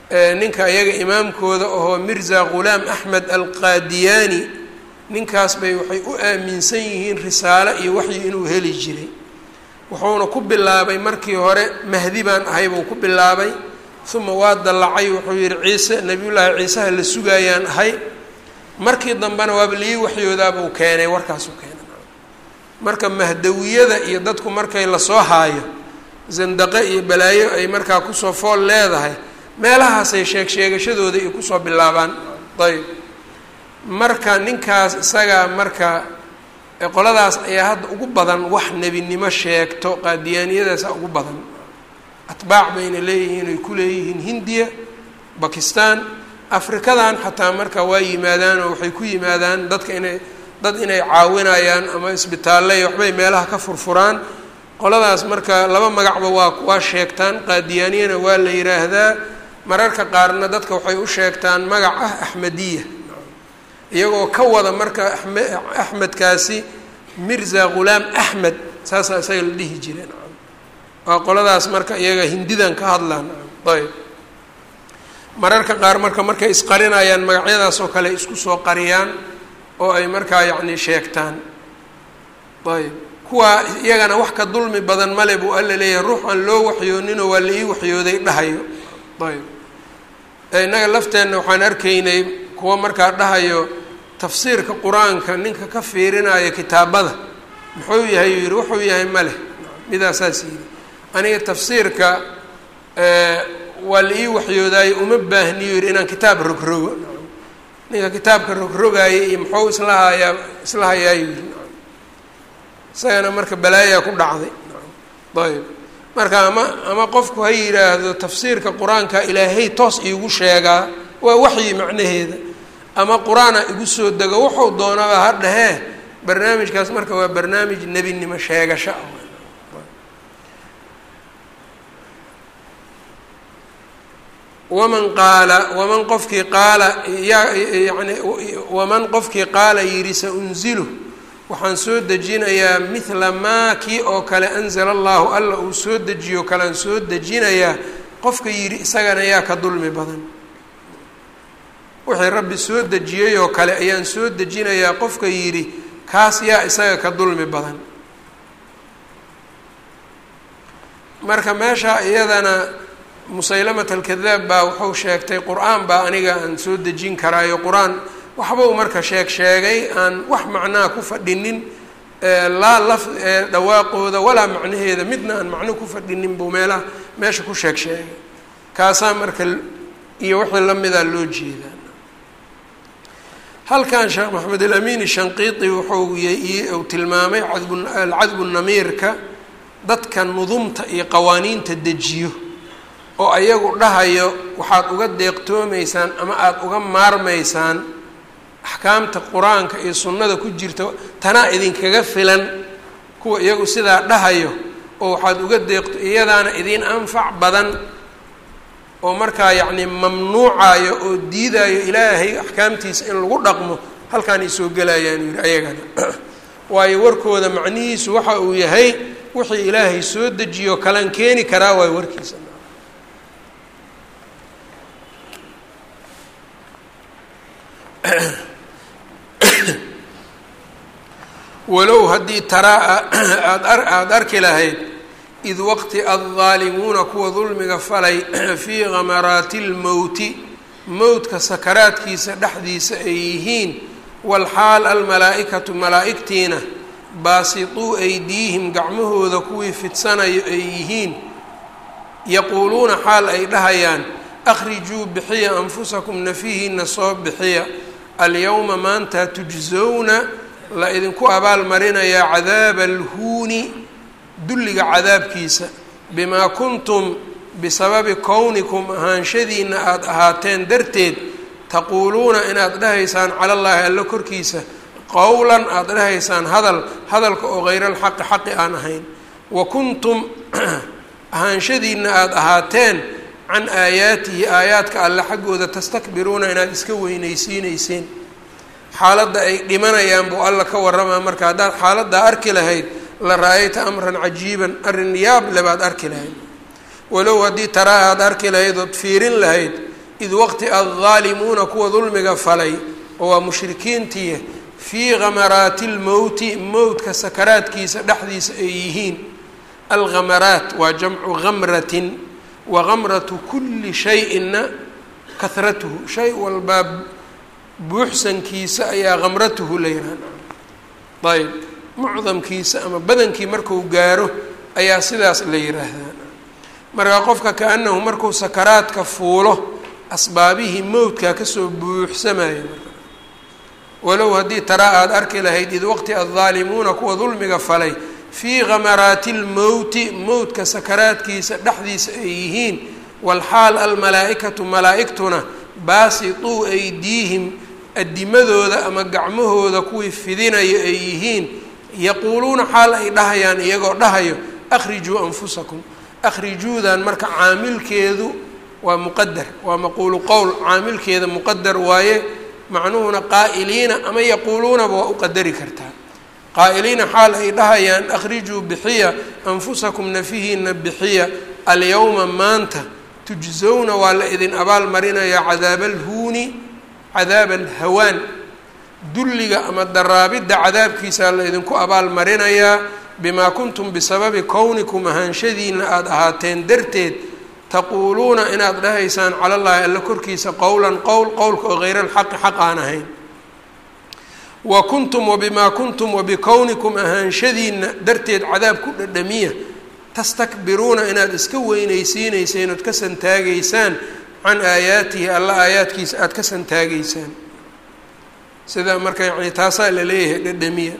ninka iyaga imaamkooda ahoo mirza ghulaam axmed alqaadiyaani ninkaas bay waxay u aaminsan yihiin risaalo iyo waxyi inuu heli jiray wuxuuna ku bilaabay markii hore mahdi baan ahay buu ku bilaabay uma waa dallacay wuxuu yihi ciise nebiyullaahi ciiseha la sugaayaan ahay markii dambena waaba lii waxyoodaabuu keenay warkaasuu keenay marka mahdawiyada iyo dadku markay lasoo haayo zandaqe iyo balaayo ay markaa kusoo fool leedahay meelahaasay sheeg sheegashadooda iyo kusoo bilaabaan ayb marka ninkaas isagaa marka qoladaas ayaa hadda ugu badan wax nebinimo sheegto qaadiyaaniyadaasa ugu badan atbaac bayna leeyihiin ay ku leeyihiin hindiya bakistan afrikadan xataa marka waa yimaadaan oo waxay ku yimaadaan dadka inay dad inay caawinayaan ama isbitaalley waxbay meelaha ka furfuraan qoladaas marka laba magacba waa waa sheegtaan qaadiyaaniyana waa la yiraahdaa mararka qaarna dadka waxay u sheegtaan magac ah axmediya iyagoo ka wada marka ame axmedkaasi mirza ghulaam axmed saasaa isaga la dhihi jireen waa qoladaas marka iyaga hindidan ka hadlaan ayb mararka qaar marka markay isqarinayaan magacyadaas oo kale isku soo qariyaan oo ay markaa yacni sheegtaan ayb kuwaa iyagana wax ka dulmi badan male buu alla leeyahay ruux aan loo waxyooninoo waa la ii waxyooday dhahayo ayb innaga lafteenna waxaan arkaynay kuwa markaa dhahayo tafsiirka qur-aanka ninka ka fiirinaayo kitaabada muxuu yahay yuu yihi wuxuu yahay maleh midaasaas yidhi aniga tafsiirka waa la ii waxyoodaayo uma baahniyo yidhi inaan kitaab rogrogo ninka kitaabka rogrogaaya iyo muxuu isla hayaa isla hayaayu yidhi isagana marka balaayaa ku dhacday ayb marka ama ama qofku ha yidhaahdo tafsiirka qur-aanka ilaahay toos iigu sheegaa waa waxyi macnaheeda ama qur-aana igu soo dego wuxuu doonaba ha dhahee barnaamijkaas marka waa barnaamij nebinimo sheegasho ah waman qaala waman qofkii qaala yaa yani waman qofkii qaala yidhi sa unzilu waxaan soo dejinayaa mithla maa kii oo kale anzala allahu alla uu soo dejiyo kalean soo dejinayaa qofka yidhi isagana yaa ka dulmi badan wixii rabbi soo dejiyey oo kale ayaan soo dejinayaa qofka yidhi kaas yaa isaga ka dulmi badan marka meesha iyadana musaylamat alkadaab baa wuxuu sheegtay qur-aan baa aniga aan soo dejin karaayo qur-aan waxbuu marka sheeg sheegay aan wax macnaha ku fadhinin laa laf dhawaaqooda walaa macnaheeda midna aan macno ku fadhinin buu meelaha meesha ku sheeg sheegay kaasaa marka iyo wixii lamidaa loo jeedaa halkan sheekh maxamed alamin shanqiiti wuxuu uu tilmaamay cadbu alcadbu namiirka dadka nudumta iyo qawaaniinta dejiyo oo ayagu dhahayo waxaad uga deeqtoomaysaan ama aada uga maarmaysaan axkaamta qur-aanka iyo sunnada ku jirta tanaa idinkaga filan kuwa iyagu sidaa dhahayo oo waxaad uga deeqto iyadaana idiin anfac badan oo markaa yacni mamnuucayo oo diidayo ilaahay axkaamtiisa in lagu dhaqmo halkaanay soo gelayaan yidhi ayagana waayo warkooda macnihiisu waxa uu yahay wixii ilaahay soo dejiyo kalan keeni karaa waayo warkiisa walow haddii taraa aada aada arki lahayd id waqti addaalimuuna kuwa dulmiga falay fii khamaraati lmowti mowtka sakaraadkiisa dhexdiisa ay yihiin walxaal almalaa-ikatu malaa-igtiina baasituu aydiihim gacmahooda kuwii fidsanayo ay yihiin yaquuluuna xaal ay dhahayaan akhrijuu bixiya anfusakum nafihiina soo bixiya alyowma maanta tujsowna la idinku abaalmarinayaa cadaaba alhuuni dulliga cadaabkiisa bimaa kuntum bisababi kownikum ahaanshadiina aada ahaateen darteed taquuluuna inaad dhahaysaan cala llaahi alla korkiisa qowlan aada dhahaysaan hadal hadalka oo hayra alxaqi xaqi aan ahayn wa kuntum ahaanshadiina aada ahaateen can aayaatihi aayaadka alle xaggooda tastakbiruuna inaad iska weynaysiineyseen xaaladda ay dhimanayaan buu alla ka warramaa marka haddaad xaaladdaa arki lahayd la ra-ayta amran cajiiban arrin yaab le baad arki lahayd walow haddii taraa aada arki lahayd ood fiirin lahayd id waqti addaalimuuna kuwa dulmiga falay oo waa mushrikiintii fii khamaraati lmowti mowtka sakaraadkiisa dhexdiisa ay yihiin alkhamaraat waa jamcu khamratin wa khamratu kulli shay-inna kahratuhu shay walbaa buuxsankiisa ayaa khamratuhu la yihahda ayb mucdamkiisa ama badankii marku gaaro ayaa sidaas la yiraahdaa marka qofka kaanahu markuu sakaraadka fuulo asbaabihii mowdkaa kasoo buuxsamaya marka walow haddii taraa aada arki lahayd id waqti addaalimuuna kuwa dulmiga falay fii khamaraati lmowti mowdka sakaraadkiisa dhexdiisa ay yihiin walxaal almalaa-ikatu malaa-igtuna baasituu aydiihim adimadooda ama gacmahooda kuwii fidinayo ay yihiin yaquuluuna xaal ay dhahayaan iyagoo dhahayo akhrijuu anfusakum akhrijuudan marka caamilkeedu waa muqadar waa maquulu qowl caamilkeeda muqadar waaye macnuhuna qaa'iliina ama yaquuluunaba waa u qadari kartaa qaa'iliina xaal ay dhahayaan akhrijuu bixiya anfusakum nafihiina bixiya alyawma maanta tujzowna waa la idin abaal marinayaa cadaaba alhuuni cadaaba alhawaan dulliga ama daraabidda cadaabkiisaa la idinku abaal marinayaa bimaa kuntum bisababi kownikum ahaanshadiina aada ahaateen darteed taquuluuna inaad dhahaysaan cala llaahi alla korkiisa qowlan qowl qowlka oo hayra alxaqi xaq aan ahayn wa kuntum wabimaa kuntum wabikownikum ahaanshadiina darteed cadaab ku dhadhamiya tastakbiruuna inaad iska weynaysiineyseen ood ka santaagaysaan can aayaatihi alla aayaadkiisa aada ka santaagaysaan sida marka yani taasaa la leeyahay dhadhamiya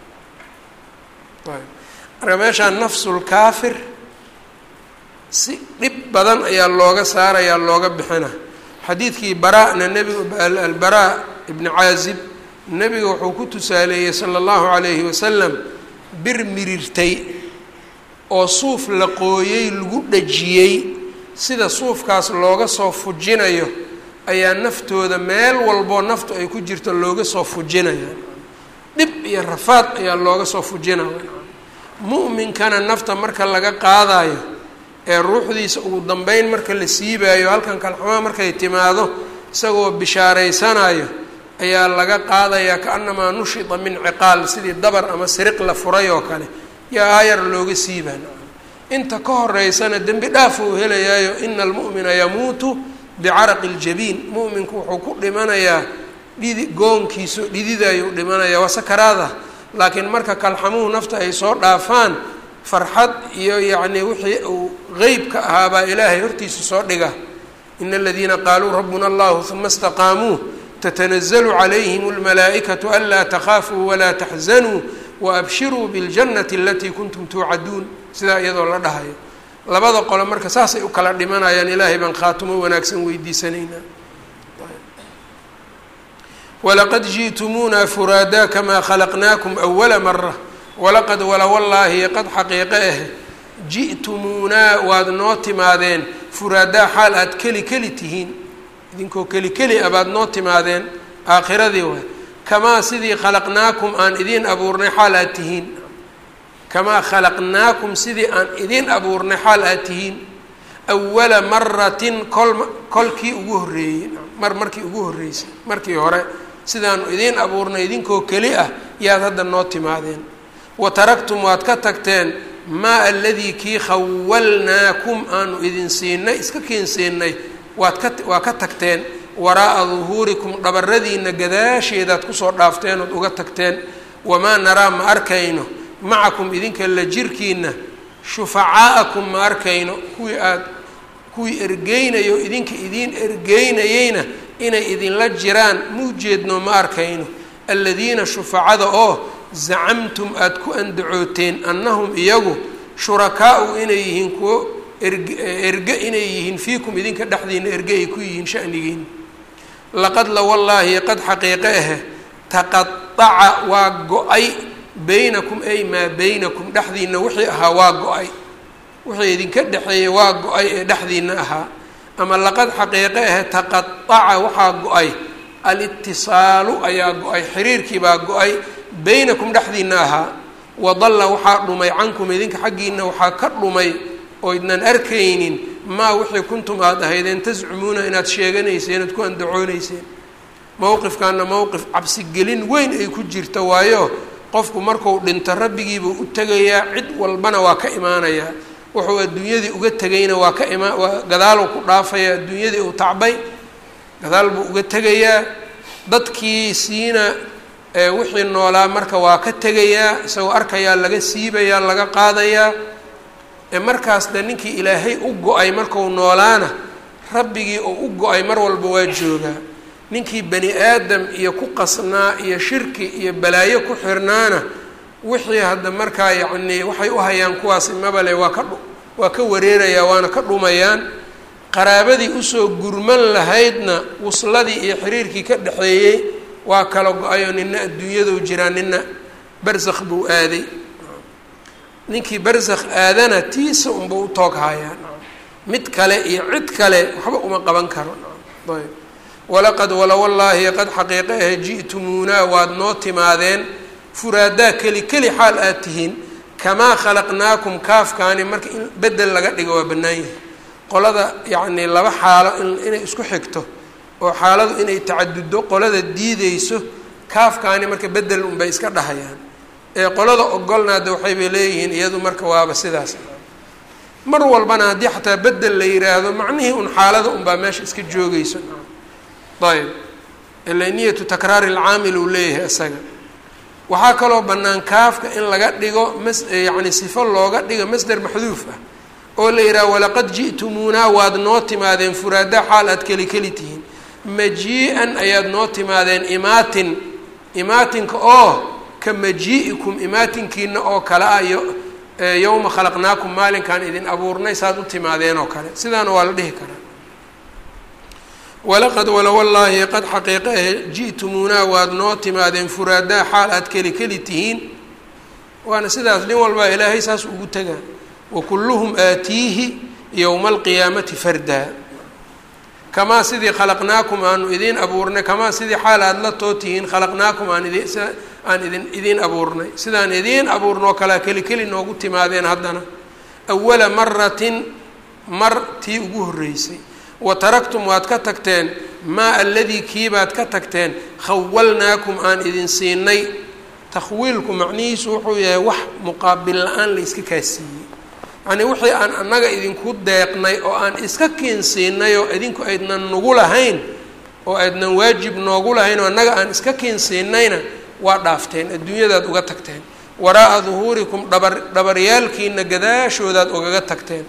marka meeshaan nafsulkaafir si dhib badan ayaa looga saarayaa looga bixina xadiidkii bara-na nebigu albaraa ibni caazib nebiga wuxuu ku tusaaleeyey sala allahu calayhi wasalam bir mirirtay oo suuf la qooyey lagu dhajiyey sida suufkaas looga soo fujinayo ayaa naftooda meel walboo naftu ay ku jirto looga soo fujinaya dhib iyo rafaad ayaa looga soo fujinaya mu'minkana nafta marka laga qaadayo ee ruuxdiisa ugu dambeyn marka la siibaayo halkan kalxumaa markay timaado isagoo bishaaraysanayo ayaa laga qaadayaa kaanamaa nushita min ciqaal sidii dabar ama siriq la furay oo kale yaa aayar looga siibaan inta ka horeysana dembi dhaaf uu helayaayo ina almu'mina yamuutu bicaraqi ljabiin mu'minku wuxuu ku dhimanayaa dhidi goonkiiso dhididayuu dhimanayaa waa sakaraada laakiin marka kalxamuhu nafta ay soo dhaafaan farxad iyo yacnii wixii uu qeybka ahaabaa ilaahay hortiisa soo dhiga ina aladiina qaaluu rabbuna allahu uma istaqaamuu tatanazalu calayhim almalaa'ikatu anlaa takhaafuu walaa taxzanuu waabshiruu biاljannati alatii kuntum tuucaduun sidaa iyadoo la dhahayo labada qole marka saasay u kala dhimanayaan ilaahay baan khaatumo wanaagsan weydiisanaynaa walaqad ji'tumuuna furaadaa kamaa khalaqnaakum awala mara walaqad wala wallaahi qad xaqiiqe ah ji'tumuunaa waad noo timaadeen furaadaa xaal aad keli keli tihiin idinkoo keli keli a baad noo timaadeen aakhiradii waay kamaa sidii khalaqnaakum aan idiin abuurnay xaal aad tihiin kamaa khalaqnaakum sidii aan idiin abuurnay xaal aad tihiin awala maratin kol kolkii ugu horreeyey mar markii ugu horreysay markii hore sidaanu idiin abuurnay idinkoo keli ah yaad hadda noo timaadeen wa taraktum waad ka tagteen maa aladii kii khawalnaakum aanu idin siinay iska keensiinay waad ka waa ka tagteen waraa'a duhuurikum dhabaradiina gadaasheedaad kusoo dhaafteen ood uga tagteen wamaa naraa ma arkayno macakum idinka la jirkiina shufacaa'akum ma arkayno kuwii aad kuwii ergeynayo idinka idiin ergeynayeyna inay idinla jiraan muujeedno ma arkayno aladiina shufacada oo zacamtum aada ku andacooteen annahum iyagu shurakaau inay yihiin kuwo erg erge inay yihiin fiikum idinka dhexdiina erge ay ku yihiin shanigiina laqad la wallaahi qad xaqiiqe ahe taqaaca waa go-ay baynakum ay maa baynakum dhexdiina wixii ahaa waa go-ay wixii idinka dhexeeyey waa go-ay ee dhexdiina ahaa ama laqad xaqiiqe ahe taqaaca waxaa go-ay alitisaalu ayaa go-ay xiriirkii baa go-ay baynakum dhexdiina ahaa wadalla waxaa dhumay cankum idinka xaggiina waxaa ka dhumay oo idnan arkaynin maa wixii kuntum aada ahaydeen tascumuuna inaad sheeganayseen oad ku andacoonayseen mowqifkaana mowqif cabsigelin weyn ay ku jirta waayo qofku marku dhinto rabbigiibuu u tegayaa cid walbana waa ka imaanayaa wuxuu adduunyadii uga tegayna waa ka imaa waa gadaaluu ku dhaafaya adduunyadii uu tacbay gadaal buu uga tegayaa dadkii siina wixii noolaa marka waa ka tegayaa isagoo arkayaa laga siibayaa laga qaadayaa markaas de ninkii ilaahay u go-ay marku noolaana rabbigii oo u go-ay mar walba waa joogaa ninkii bani aadam iyo ku qasnaa iyo shirki iyo balaayo ku xirnaana wixii hadda markaa yacnii waxay u hayaan kuwaasi mabale waa ka waa ka wareerayaa waana ka dhumayaan qaraabadii usoo gurman lahaydna wusladii iyo xiriirkii ka dhexeeyey waa kala go-ayoo nina adduunyadou jiraa nina barsakh buu aaday ninkii barsakh aadana tiisa unba u toog hayaa mid kale iyo cid kale waxba uma qaban karo ayb walaqad wala wallaahi qad xaqiiqe ahe ji'tumuunaa waad noo timaadeen furaadaa keli keli xaal aad tihiin kamaa khalaqnaakum kaafkaani marka in bedel laga dhigo waa bannaan yahay qolada yacnii laba xaalo inay isku xigto oo xaaladu inay tacaduddo qolada diideyso kaafkaani marka bedel unbay iska dhahayaan ee qolada ogolnaada waxaybay leeyihiin iyadu marka waaba sidaas mar walbana haddii xataa bedel la yiraahdo macnihii un xaalada unbaa meesha iska joogeyso ayb ila niyatu takraari alcaamil uu leeyahay isaga waxaa kaloo bannaan kaafka in laga dhigo mas yacni sifo looga dhigo masder maxduuf ah oo la yidhaha walaqad ji'tumuunaa waad noo timaadeen furaada xaal aad keli keli tihiin majii-an ayaad noo timaadeen imaatin imaatinka oo ka majii'ikum imaatinkiina oo kale ah yo yowma khalaqnaakum maalinkaan idin abuurnay saad u timaadeen oo kale sidaana waa la dhihi karaa walaqad wala wallaahi qad xaqiiqa ahe ji'tumuunaa waad noo timaadeen furaadaa xaal aad keli keli tihiin waana sidaas nin walbaa ilaahay saas ugu tegaa wa kulluhum aatiihi yowma alqiyaamati fardaa kamaa sidii khalaqnaakum aanu idiin abuurnay kamaa sidii xaal aada la too tihiin khalaqnaakum aan idin aan idin idiin abuurnay sidaan idiin abuurnoo kalea keli keli noogu timaadeen haddana awala maratin mar tii ugu horreysay wa taraktum waad ka tagteen maa aladii kiibaad ka tagteen khawalnaakum aan idin siinay takhwiilku macnihiisu wuxuu yahay wax muqaabil la-aan la iska kaasiiyey yacnii wixii aan annaga idinku deeqnay oo aan iska kiinsiinay oo idinku aydnan nagu lahayn oo aydnan waajib noogu lahayn oo annaga aan iska kiinsiinayna waa dhaafteen adduunyadaad uga tagteen waraa'a duhuurikum dhabar dhabaryaalkiina gadaashoodaad ugaga tagteen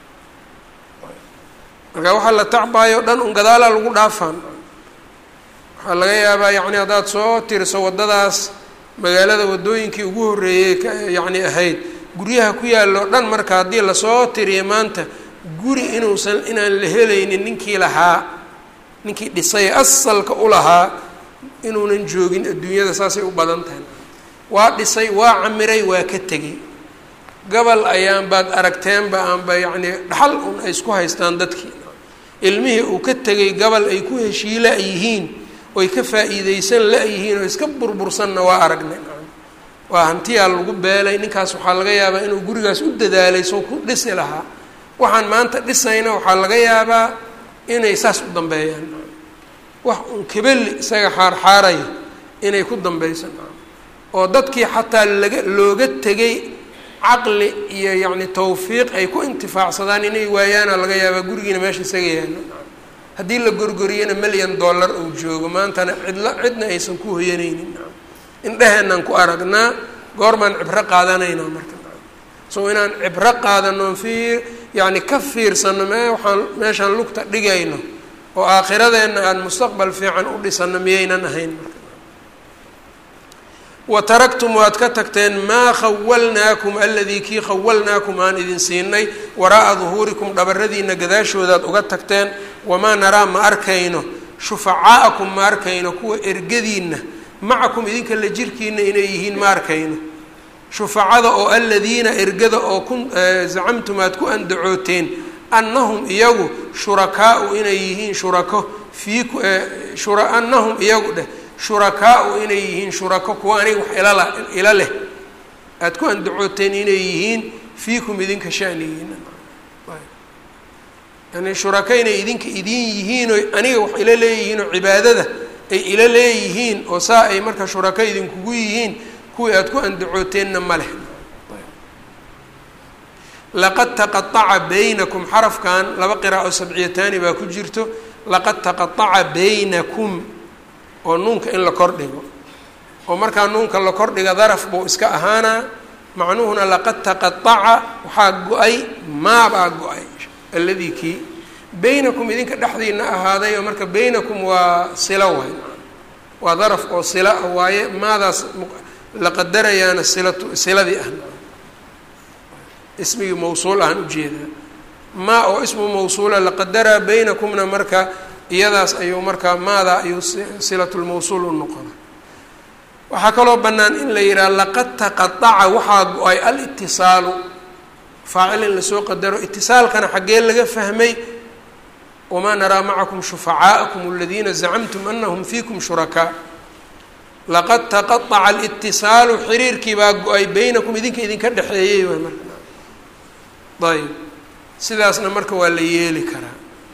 marka waxaa la tacbaayo dhan un gadaalaa lagu dhaafaan waxaa laga yaabaa yacni haddaad soo tiriso waddadaas magaalada waddooyinkii ugu horreeyey ka yacni ahayd guryaha ku yaallo dhan marka haddii lasoo tiriyo maanta guri inuusan inaan la helaynin ninkii lahaa ninkii dhisay asalka u lahaa inuunan joogin adduunyada saasay u badan tahay waa dhisay waa camiray waa ka tegey gabal ayaan baad aragteenba aanba yacnii dhaxal un ay isku haystaan dadkii ilmihii uu ka tegay gabal ay ku heshii la-yihiin oy ka faa'iideysan la-yihiin oo iska burbursanna waa aragnay waa hantiyaa lagu beelay ninkaas waxaa laga yaabaa inuu gurigaas u dadaalay soo ku dhisi lahaa waxaan maanta dhisayna waxaa laga yaabaa inay saas u dambeeyaan wax un kebeli isaga xaarxaaraya inay ku dambeysan oo dadkii xataa laga looga tegay caqli iyo yacni tawfiiq ay ku intifaacsadaan inay waayaana laga yaabaa gurigiina meesha isaga yaalo haddii la gorgoriyana milyan dollar uu joogo maantana cidla cidna aysan ku hoyanaynin indheheenaan ku aragnaa goormaan cibro qaadanaynaa marka so inaan cibro qaadano fiir yacni ka fiirsano mee waxaan meeshaan lugta dhigayno oo aakhiradeenna aan mustaqbal fiican u dhisano miyaynan ahayn marka wa taraktum waad ka tagteen maa khawalnaakum aladii kii khawalnaakum aan idin siinay waraa'a duhuurikum dhabaradiina gadaashoodaad uga tagteen wamaa naraa ma arkayno shufacaa'akum ma arkayno kuwa ergadiinna macakum idinka la jirkiina inay yihiin ma arkayno shufacada oo aladiina ergada oo kun zacamtum aad ku andacooteen annahum iyagu shurakaau inay yihiin shurako fiiku shura annahum iyagu dheh shurakaau inay yihiin shurako kuwa aniga wax ilala ila leh aada ku andacooteen inay yihiin fiikum idinka shanigiina yani shuraka inay idinka idin yihiin oo aniga wax ila leeyihiin oo cibaadada ay ila leeyihiin oo saa ay marka shuraka idinkugu yihiin kuwii aada ku andacooteenna ma leh laqad taqaaca baynakum xarafkan laba qiraa'o sabciyataani baa ku jirto laqad taqaaca baynakum oo nuunka in la kordhigo oo markaa nuunka la kordhiga daraf buu iska ahaanaa macnuhuna laqad taqaaca waxaa go-ay maabaa go-ay alladii kii baynakum idinka dhexdiina ahaaday oo marka baynakum waa silo waay waa daraf oo sila ah waaye maadaas la qadarayaana silatu siladii ah ismigii mawsuul ahaan ujeedaa maa oo ismu mawsuula la qadaraa baynakumna marka iyadaas ayuu markaa maadaa ayuu silatulmawsuul u noqona waxaa kaloo bannaan in la yidhaha laqad taqaaca waxaa go-ay alitisaalu faacil in lasoo qadaro itisaalkana xaggee laga fahmay wamaa naraa macakum shufacaa'akum aladiina zacamtum anahum fiikum shurakaa laqad taqaaca alitisaalu xiriirkii baa go-ay baynakum idinka idinka dhexeeyey waay marka ayb sidaasna marka waa la yeeli karaa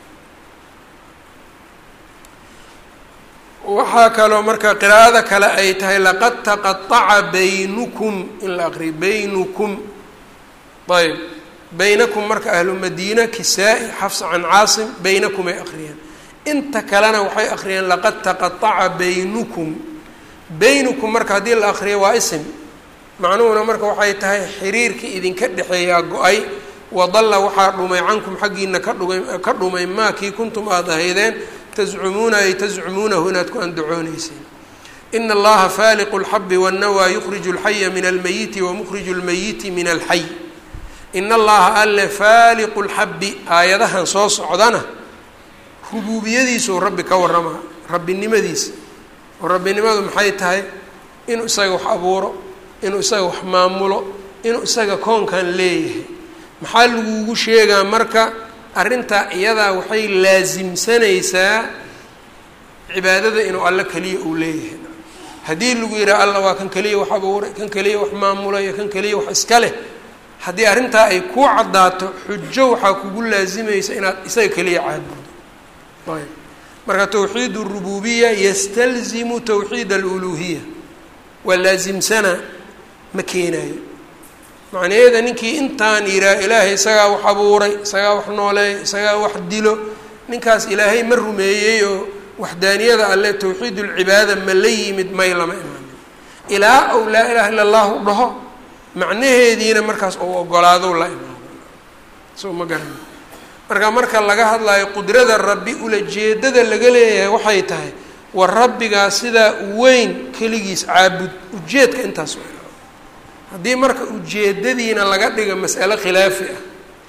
waxaa kaloo marka qiraa'ada kale ay tahay laqad taqaaca baynukum in la aqriyo baynukum ayb baynakum marka ahlu madiina kisaa-i xafsa can caasim baynakum ay aqriyeen inta kalena waxay aqriyeen laqad taqaaca baynukum baynukum marka haddii la aqriyo waa isim macnuhuna marka waxay tahay xiriirkii idinka dhexeeyaa go-ay wadalla waxaa dhumay cankum xaggiina ka dhugay ka dhumay maa kii kuntum aada ahaydeen tazcumuuna ay tazcumuunahu inaad ku andacooneyseen ina allaha faaliqu lxabi wannawaa yukhriju lxaya min almayiti wamukriju lmayiti min alxay ina allaha alle faaliqu lxabi aayadahan soo socdana rubuubiyadiisuu rabbi ka waramaa rabbinimadiisa oo rabbinimadu maxay tahay inuu isaga wax abuuro inuu isaga wax maamulo inuu isaga koonkan leeyahay maxaa lagugu sheegaa marka arrintaa iyadaa waxay laasimsanaysaa cibaadada inuu alle keliya uu leeyahay haddii lagu yidhaha alla waa kan keliya wax abuuray kan keliya wax maamulayo kan keliya wax iska leh haddii arrintaa ay kuu caddaato xujo waxaa kugu laasimaysa inaad isaga keliya caabudo ayb marka towxiid اrububiya yastalzimu towxiid aluluhiya waa laasimsanaa ma keenayo macnaheeda ninkii intaan yihaa ilaahay isagaa wax abuuray isagaa wax nooleeya isagaa wax dilo ninkaas ilaahay ma rumeeyey oo waxdaaniyada alle towxiid ulcibaada ma la yimid may lama imaanin ilaa ou laa ilaha illa allahu dhaho macnaheediina markaas ou ogolaado la imaado soo ma garana marka marka laga hadlayo qudrada rabbi ulajeedada laga leeyahay waxay tahay war rabbigaa sidaa weyn keligiis caabud ujeedka intaas haddii marka ujeedadiina laga dhiga mas'alo khilaafi ah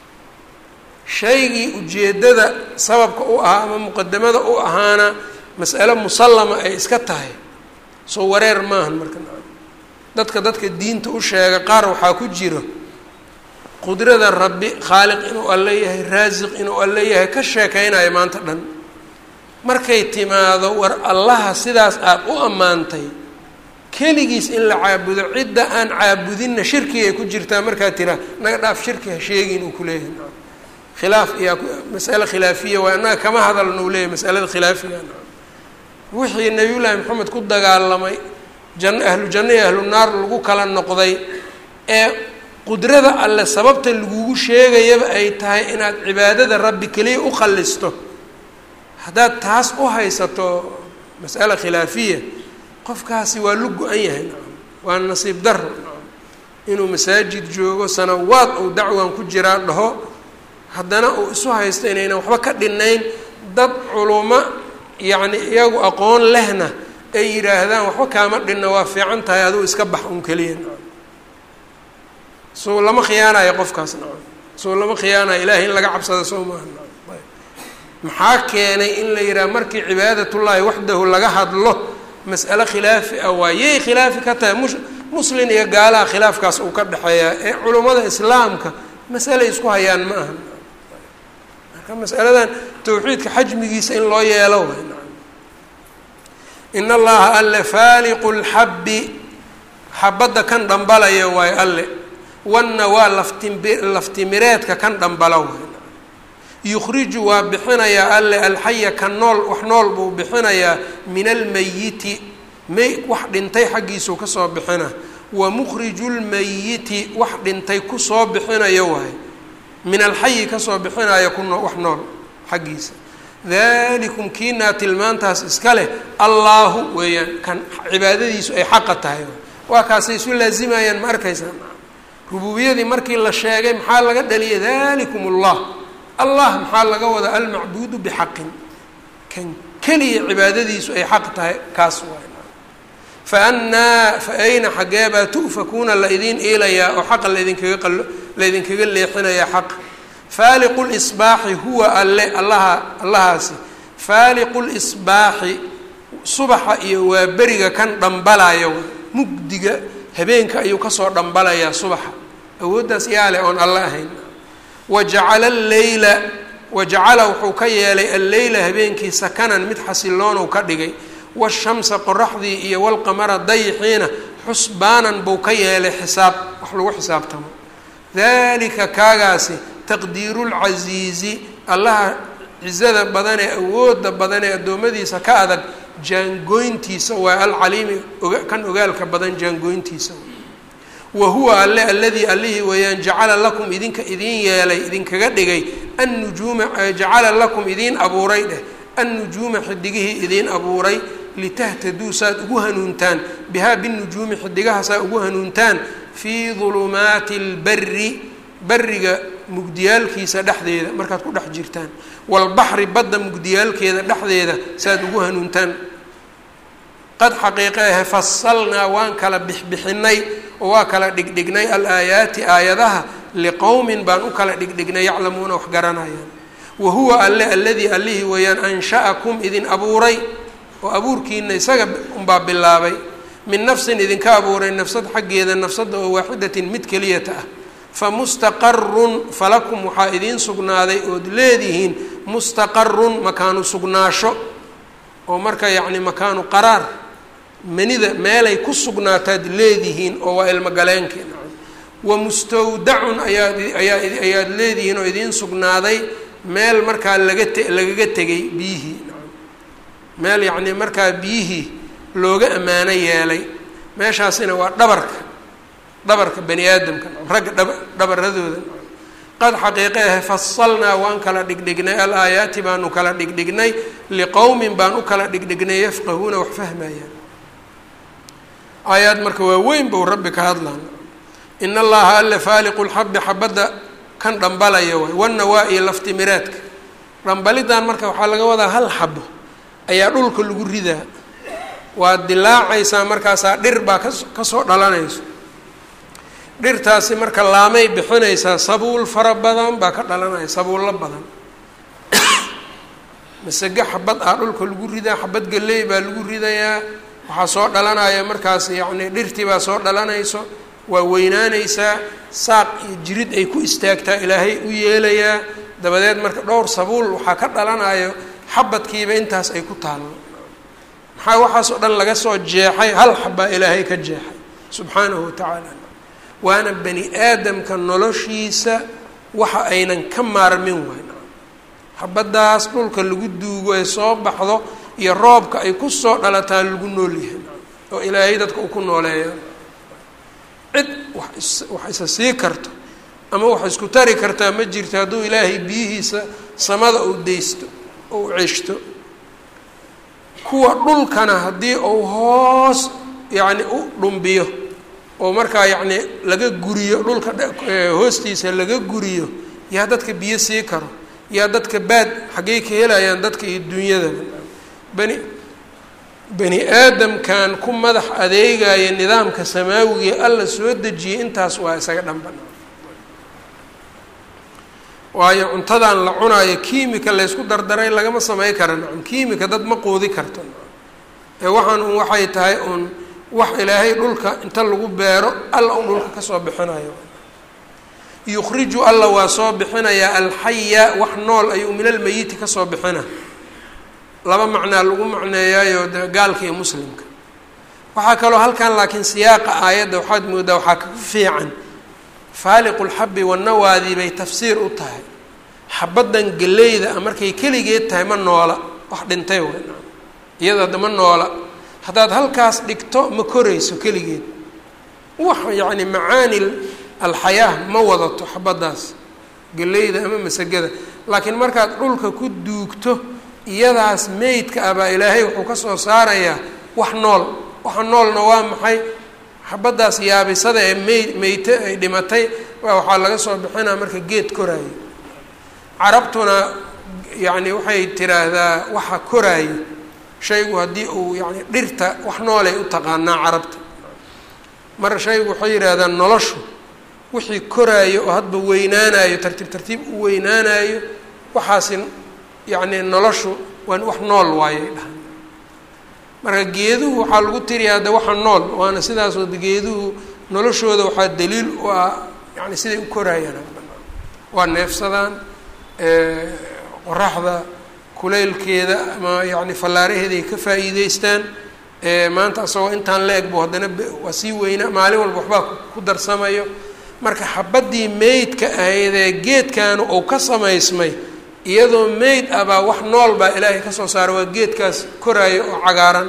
shaygii ujeeddada sababka u ahaa ama muqadamada u ahaana mas'alo musallama ay iska tahay soo wareer maahan marka dadka dadka diinta u sheega qaar waxaa ku jiro qudrada rabbi khaaliq inuu alle yahay raasiq inuu alle yahay ka sheekeynayo maanta dhan markay timaado war allaha sidaas aada u ammaantay keligiis in la caabudo cidda aan caabudinna shirki ay ku jirtaa markaa tiraa naga dhaaf shirki ha sheegin uu kuleeyahay khilaaf iyaa masale khilaafiya waa annaga kama hadalna uu leeyahy masalada khilaafiga wixii nabiyullaahi maxamed ku dagaalamay jan ahlu janno iyo ahlu naar lagu kala noqday ee qudrada alle sababta lagugu sheegayaba ay tahay inaad cibaadada rabbi keliya u qallisto haddaad taas u haysato mas'ala khilaafiya qofkaasi waa lu go-an yahay nacam waa nasiib daro nacam inuu masaajid joogo sanawaad uu dacwan ku jiraa dhaho haddana uu isu haysto inaynan waxba ka dhinayn dad culummo yacni iyagu aqoon lehna ay yidhaahdaan waxba kaama dhinna waa fiican tahay aduu iska bax un keliya nacam soo lama khiyaanayo qofkaas nacam soo lama khiyaanayo ilaahay in laga cabsado soo maaha nacam ayb maxaa keenay in la yidhaha markii cibaadatullaahi waxdahu laga hadlo mas'alo khilaafi ah waa yay khilaafi ka tahay mus muslin iyo gaalaha khilaafkaas uu ka dhexeeyaa ee culummada islaamka masale isku hayaan ma aha marka masaladan tawxiidka xajmigiisa in loo yeelo way nacam in allaha alle faaliqu lxabbi xabadda kan dhambalaya waayo alle wanna waa laftimbi laftimireedka kan dhambala waay yukhriju waa bixinayaa alle alxaya ka nool wax nool buu bixinayaa min almayiti may wax dhintay xaggiisuu kasoo bixina wa mukhriju lmayiti wax dhintay kusoo bixinayo waay min alxayi kasoo bixinaya ku wax nool xaggiisa dalikum kiinaa tilmaantaas iska leh allaahu weeyaan kan cibaadadiisu ay xaqa tahay waa kaasay isu laazimayaan ma arkaysaa rububiyadii markii la sheegay maxaa laga dhaliyay dalikum ullah allah maxaa laga wadaa almacbuudu bixaqin kan keliya cibaadadiisu ay xaq tahay kaas waay fa annaa fa ayna xaggeebaa tu'fakuuna la idiin iilayaa oo xaqa laydinkaga qalo laydinkaga leexinayaa xaqa faaliqu lisbaaxi huwa alle allaha allahaasi faaliqu lisbaaxi subaxa iyo waa beriga kan dhambalaya mugdiga habeenka ayuu kasoo dhambalayaa subaxa awooddaas yaa leh oon alle ahayn wajacala alleyla wajacala wuxuu ka yeelay alleyla habeenkii sakanan mid xasiloonou ka dhigay washamsa qoraxdii iyo walqamara dayixiina xusbaanan buu ka yeelay xisaab wax lagu xisaabtamo dalika kaagaasi taqdiiru lcasiizi allaha cizada badan ee awooda badan ee addoommadiisa ka adag jaangooyntiisa waa alcaliimi kan ogaalka badan jaangooyntiisa wa huwa alle aladii allihii weeyaan jacala lakum idinka idiin yeelay idinkaga dhigay annujuuma jacala lakum idiin abuuray dheh annujuuma xidigihii idiin abuuray litahtaduu saad ugu hanuuntaan bihaa binujuumi xidigaha saa ugu hanuuntaan fii dulumaati lbari bariga mugdiyaalkiisa dhexdeeda markaad ku dhex jirtaan walbaxri badda mugdiyaalkeeda dhexdeeda saaad ugu hanuuntaan qad xaqiiqe ahe fasalnaa waan kala bixbixinay oo waa kala dhigdhignay alaayaati aayadaha liqowmin baan u kala dhigdhignay yaclamuuna wax garanayaan wa huwa alle alladii allihii weeyaan ansha'akum idin abuuray oo abuurkiina isaga unbaa bilaabay min nafsin idinka abuuray nafsad xaggeeda nafsadda oo waaxidatin mid keliyata ah famustaqarun falakum waxaa idiin sugnaaday ood leedihiin mustaqarun makaanu sugnaasho oo marka yacni makaanu qaraar manida meelay ku sugnaataad leedihiin oo waa ilmogaleenki wa mustawdacun ayaad ayaa ayaad leedihiin oo idiin sugnaaday meel markaa laga te lagaga tegay biyihii meel yacni markaa biyihii looga ammaano yeelay meeshaasina waa dhabarka dhabarka bani aadamka ragga dhaba dhabaradooda qad xaqiiqe ahe fasalnaa waan kala dhigdhignay al aayaati baanu kala dhigdhignay liqowmin baan u kala dhigdhignay yafqahuuna wax fahmayaan aayaad marka waa weyn bou rabbi ka hadlaan in allaha alle faaliqu lxabi xabadda kan dhambalaya waay wanawaa iyo laftimiraadka dhambalidan marka waxaa laga wadaa hal xabo ayaa dhulka lagu ridaa waad dilaacaysaa markaasaa dhir baa kas kasoo dhalanayso dhirtaasi marka laamay bixinaysaa sabuul fara badan baa ka dhalanaya sabuullo badan masage xabad ah dhulka lagu ridaa xabad galley baa lagu ridayaa waxaa soo dhalanaya markaas yacni dhirtii baa soo dhalanayso waa weynaanaysaa saaq iyo jirid ay ku istaagtaa ilaahay u yeelayaa dabadeed marka dhowr sabuul waxaa ka dhalanayo xabadkiiba intaas ay ku taallo maxaa waxaasoo dhan laga soo jeexay hal xabbaa ilaahay ka jeexay subxaanahu watacaala waana bani aadamka noloshiisa waxa aynan ka maarmin wayn xabaddaas dhulka lagu duugo ee soo baxdo iyo roobka ay ku soo dhalataa lagu nool yahay oo ilaahay dadka uu ku nooleeya cid wax wax isa sii karto ama wax isku tari kartaa ma jirto hadduu ilaahay biyihiisa samada uu deysto oo u ceshto kuwa dhulkana haddii uu hoos yacni u dhumbiyo oo markaa yacni laga guriyo dhulka hoostiisa laga guriyo yaa dadka biyo sii karo yaa dadka baad xaggey ka helayaan dadka iyo dunyadaba bani bani aadamkan ku madax adeegaya nidaamka samaawiga alla soo dejiyay intaas waa isaga dhanban waayo cuntadan la cunaayo kiimika laysku dardaray lagama samey kara nacam kiimika dad ma quudi karto ee waxaan un waxay tahay uun wax ilaahay dhulka inta lagu beero alla un dhulka kasoo bixinayo yukhriju alla waa soo bixinayaa alxaya wax nool ayuu min almeyiti kasoo bixina laba macnaa lagu macneeyaayo de gaalka iyo muslimka waxaa kaloo halkan laakiin siyaaqa aayadda waxaad moodaa waxaa ka fiican faaliqu lxabi wanawaadii bay tafsiir u tahay xabaddan geleyda markay keligeed tahay ma noola wax dhintay w iyada hadda ma noola haddaad halkaas dhigto ma korayso keligeed wax yacni macaani alxayaa ma wadato xabaddaas geleyda ama masagada laakiin markaad dhulka ku duugto iyadaas meydka ah baa ilaahay wuxuu ka soo saarayaa wax nool waxa noolna waa maxay xabaddaas yaabisada ee mey meyte ay dhimatay waxaa laga soo bixinaa marka geed koraayo carabtuna yacni waxay tiraahdaa waxa koraayo shaygu haddii uu yani dhirta wax noolay u taqaanaa carabta mar shaygu waxay yidhaahdaan noloshu wixii koraayo oo hadba weynaanayo tartiib tartiib u weynaanayo waxaasi yacni noloshu waa wax nool waayay dhahan marka geeduhu waxaa lagu tiriyaa de waxa nool waana sidaasoo geeduhu noloshooda waxaa daliil u ah yani siday u koraayaan waa neefsadaan qoraxda kuleylkeeda ama yani fallaaraheeda ay ka faa'iideystaan maanta asagoo intaan la eg bu haddana waa sii weynaa maalin walba waxbaa ku darsamayo marka xabaddii meydka ahaydee geedkaanu uu ka samaysmay iyadoo meyd ah baa wax nool baa ilaahay ka soo saara waa geedkaas koraayo oo cagaaran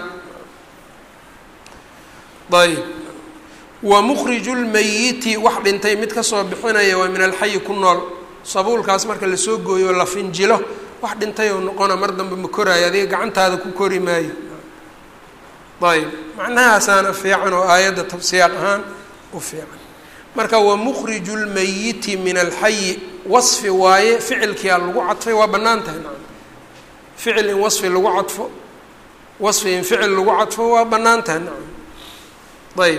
ayb wa mukhriju lmayiti wax dhintay mid kasoo bixinaya waa min alxayi ku nool sabuulkaas marka lasoo gooyo la finjilo wax dhintay oo noqona mar dambe ma koraayo adiga gacantaada ku kori maayo ayb macnahaasaana fiican oo aayadda tabsiyaaq ahaan u fiican marka wa mukhriju lmayiti min alxayi wasfi waaye ficilkiia lagu cadfay waa bannaan tahay nacam ficil in wasfi lagu cadfo wasfi in ficil lagu cadfo waa bannaan tahay nacam ayb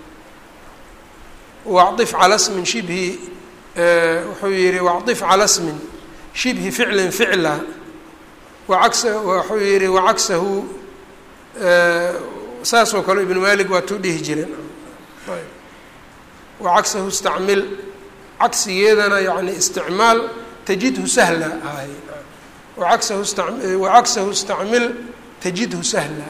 wacif cala smin shibhi wuxuu yihi wacif cala smin shibhi ficlin ficla waas wuxuu yihi wacagsahu saasoo kale ibnu malik waa tuu dhihi jireen ayb wacagsahu istacmil cagsigeedana yani isticmaal tajidhu sahla ahay waagsahu sta wacagsahu istacmil tajidhu sahla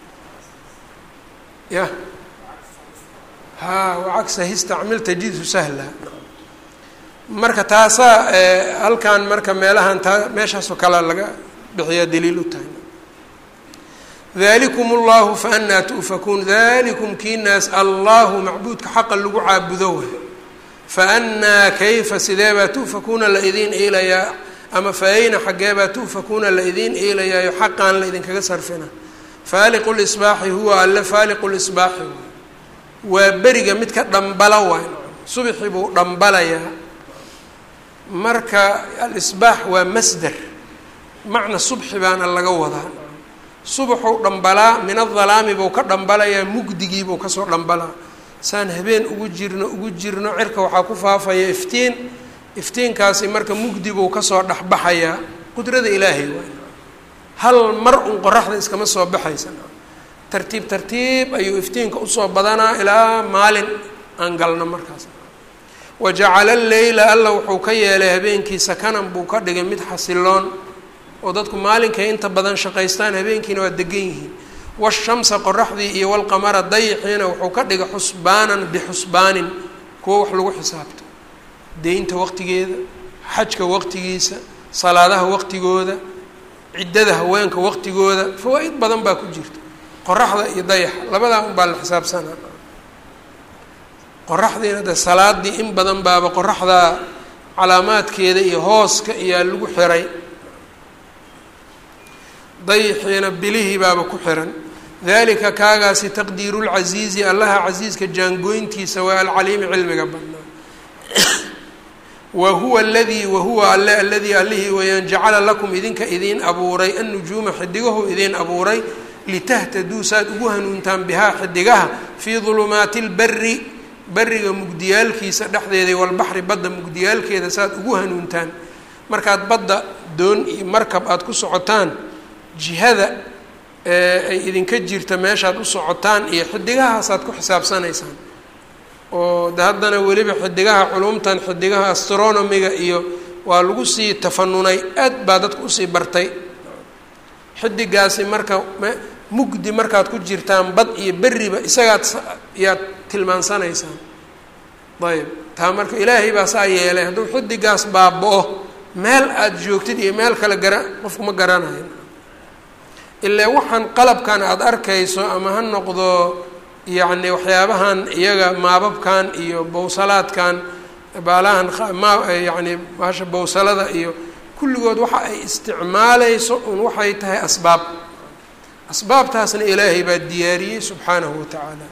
ya ha wacagsahi istacmil tajidhu sahla marka taasaa halkan marka meelahan taa meeshaasoo kale laga bixiyaa daliil u tahay dalikum اllahu faanaa tu'fakuun dalikum kiinaas allahu macbuudka xaqa lagu caabudo way faanaa kayfa sideebaa tu'fakuuna la idiin eelayaa ama faayna xaggeebaa tu'fakuuna la idiin eelayaayo xaqaan la idinkaga sarfina faaliqu lisbaaxi huwa alle faaliqu lisbaaxi waa beriga midka dhambala waay subxi buu dhambalayaa marka alisbaax waa masder macna subxi baana laga wadaa subaxuu dhambalaa min adalaami buu ka dhambalayaa mugdigiibuu kasoo dhambalaa saan habeen ugu jirno ugu jirno cirka waxaa ku faafaya iftiin iftiinkaasi marka mugdi buu kasoo dhexbaxayaa qudrada ilaahay waay hal mar un qoraxda iskama soo baxaysa tartiib tartiib ayuu iftiinka usoo badanaa ilaa maalin aan galno markaas wa jacala alleyla alla wuxuu ka yeelay habeenkii sakanan buu ka dhigay mid xasiloon oo dadku maalinkay inta badan shaqaystaan habeenkiina waa degan yihiin washamsa qoraxdii iyo walqamara dayixiina wuxuu ka dhigay xusbaanan bixusbaanin kuwo wax lagu xisaabto deynta waqtigeeda xajka waqtigiisa salaadaha waqtigooda ciddada haweenka waqtigooda fawaa-id badan baa ku jirta qoraxda iyo dayaxa labadaa un baa la xisaabsanaa qoraxdiina de salaadii in badan baaba qoraxdaa calaamaadkeeda iyo hooska iyaa lagu xiray dayixiina bilihii baaba ku xiran dalika kaagaasi taqdiiru lcasiizi allaha casiiska jaangooyntiisa waa alcaliimi cilmiga badnaa wa huwa aladii wahuwa alle aladii allihii weyaan jacala lakum idinka idiin abuuray annujuuma xidigahu idiin abuuray litahtaduu saad ugu hanuuntaan bihaa xidigaha fii dulumaati lberi beriga mugdiyaalkiisa dhexdeeda walbaxri badda mugdiyaalkeeda saad ugu hanuuntaan markaad badda doon iyo markab aada ku socotaan jihada ay idinka jirta meeshaad u socotaan iyo xidigahaasaad ku xisaabsanaysaan oo de haddana weliba xidigaha culumtan xidigaha astronomiga iyo waa lagu sii tafanunay aad baa dadku usii bartay xidigaasi marka mugdi markaad ku jirtaan bad iyo beriba isagaad yaad tilmaansanaysaan ayb taa marka ilaahay baa saa yeelay hadduu xidigaas baaba-o meel aada joogtid iyo meel kale gara qofku ma garanayo ilaa waxaan qalabkan aada arkayso ama ha noqdo yacni waxyaabahan iyaga maababkan iyo bowsalaadkan baalahan ma yacni baasha bowsalada iyo kulligood waxa ay isticmaalayso un waxay tahay asbaab asbaabtaasna ilaahay baa diyaariyey subxaanahu wa tacaala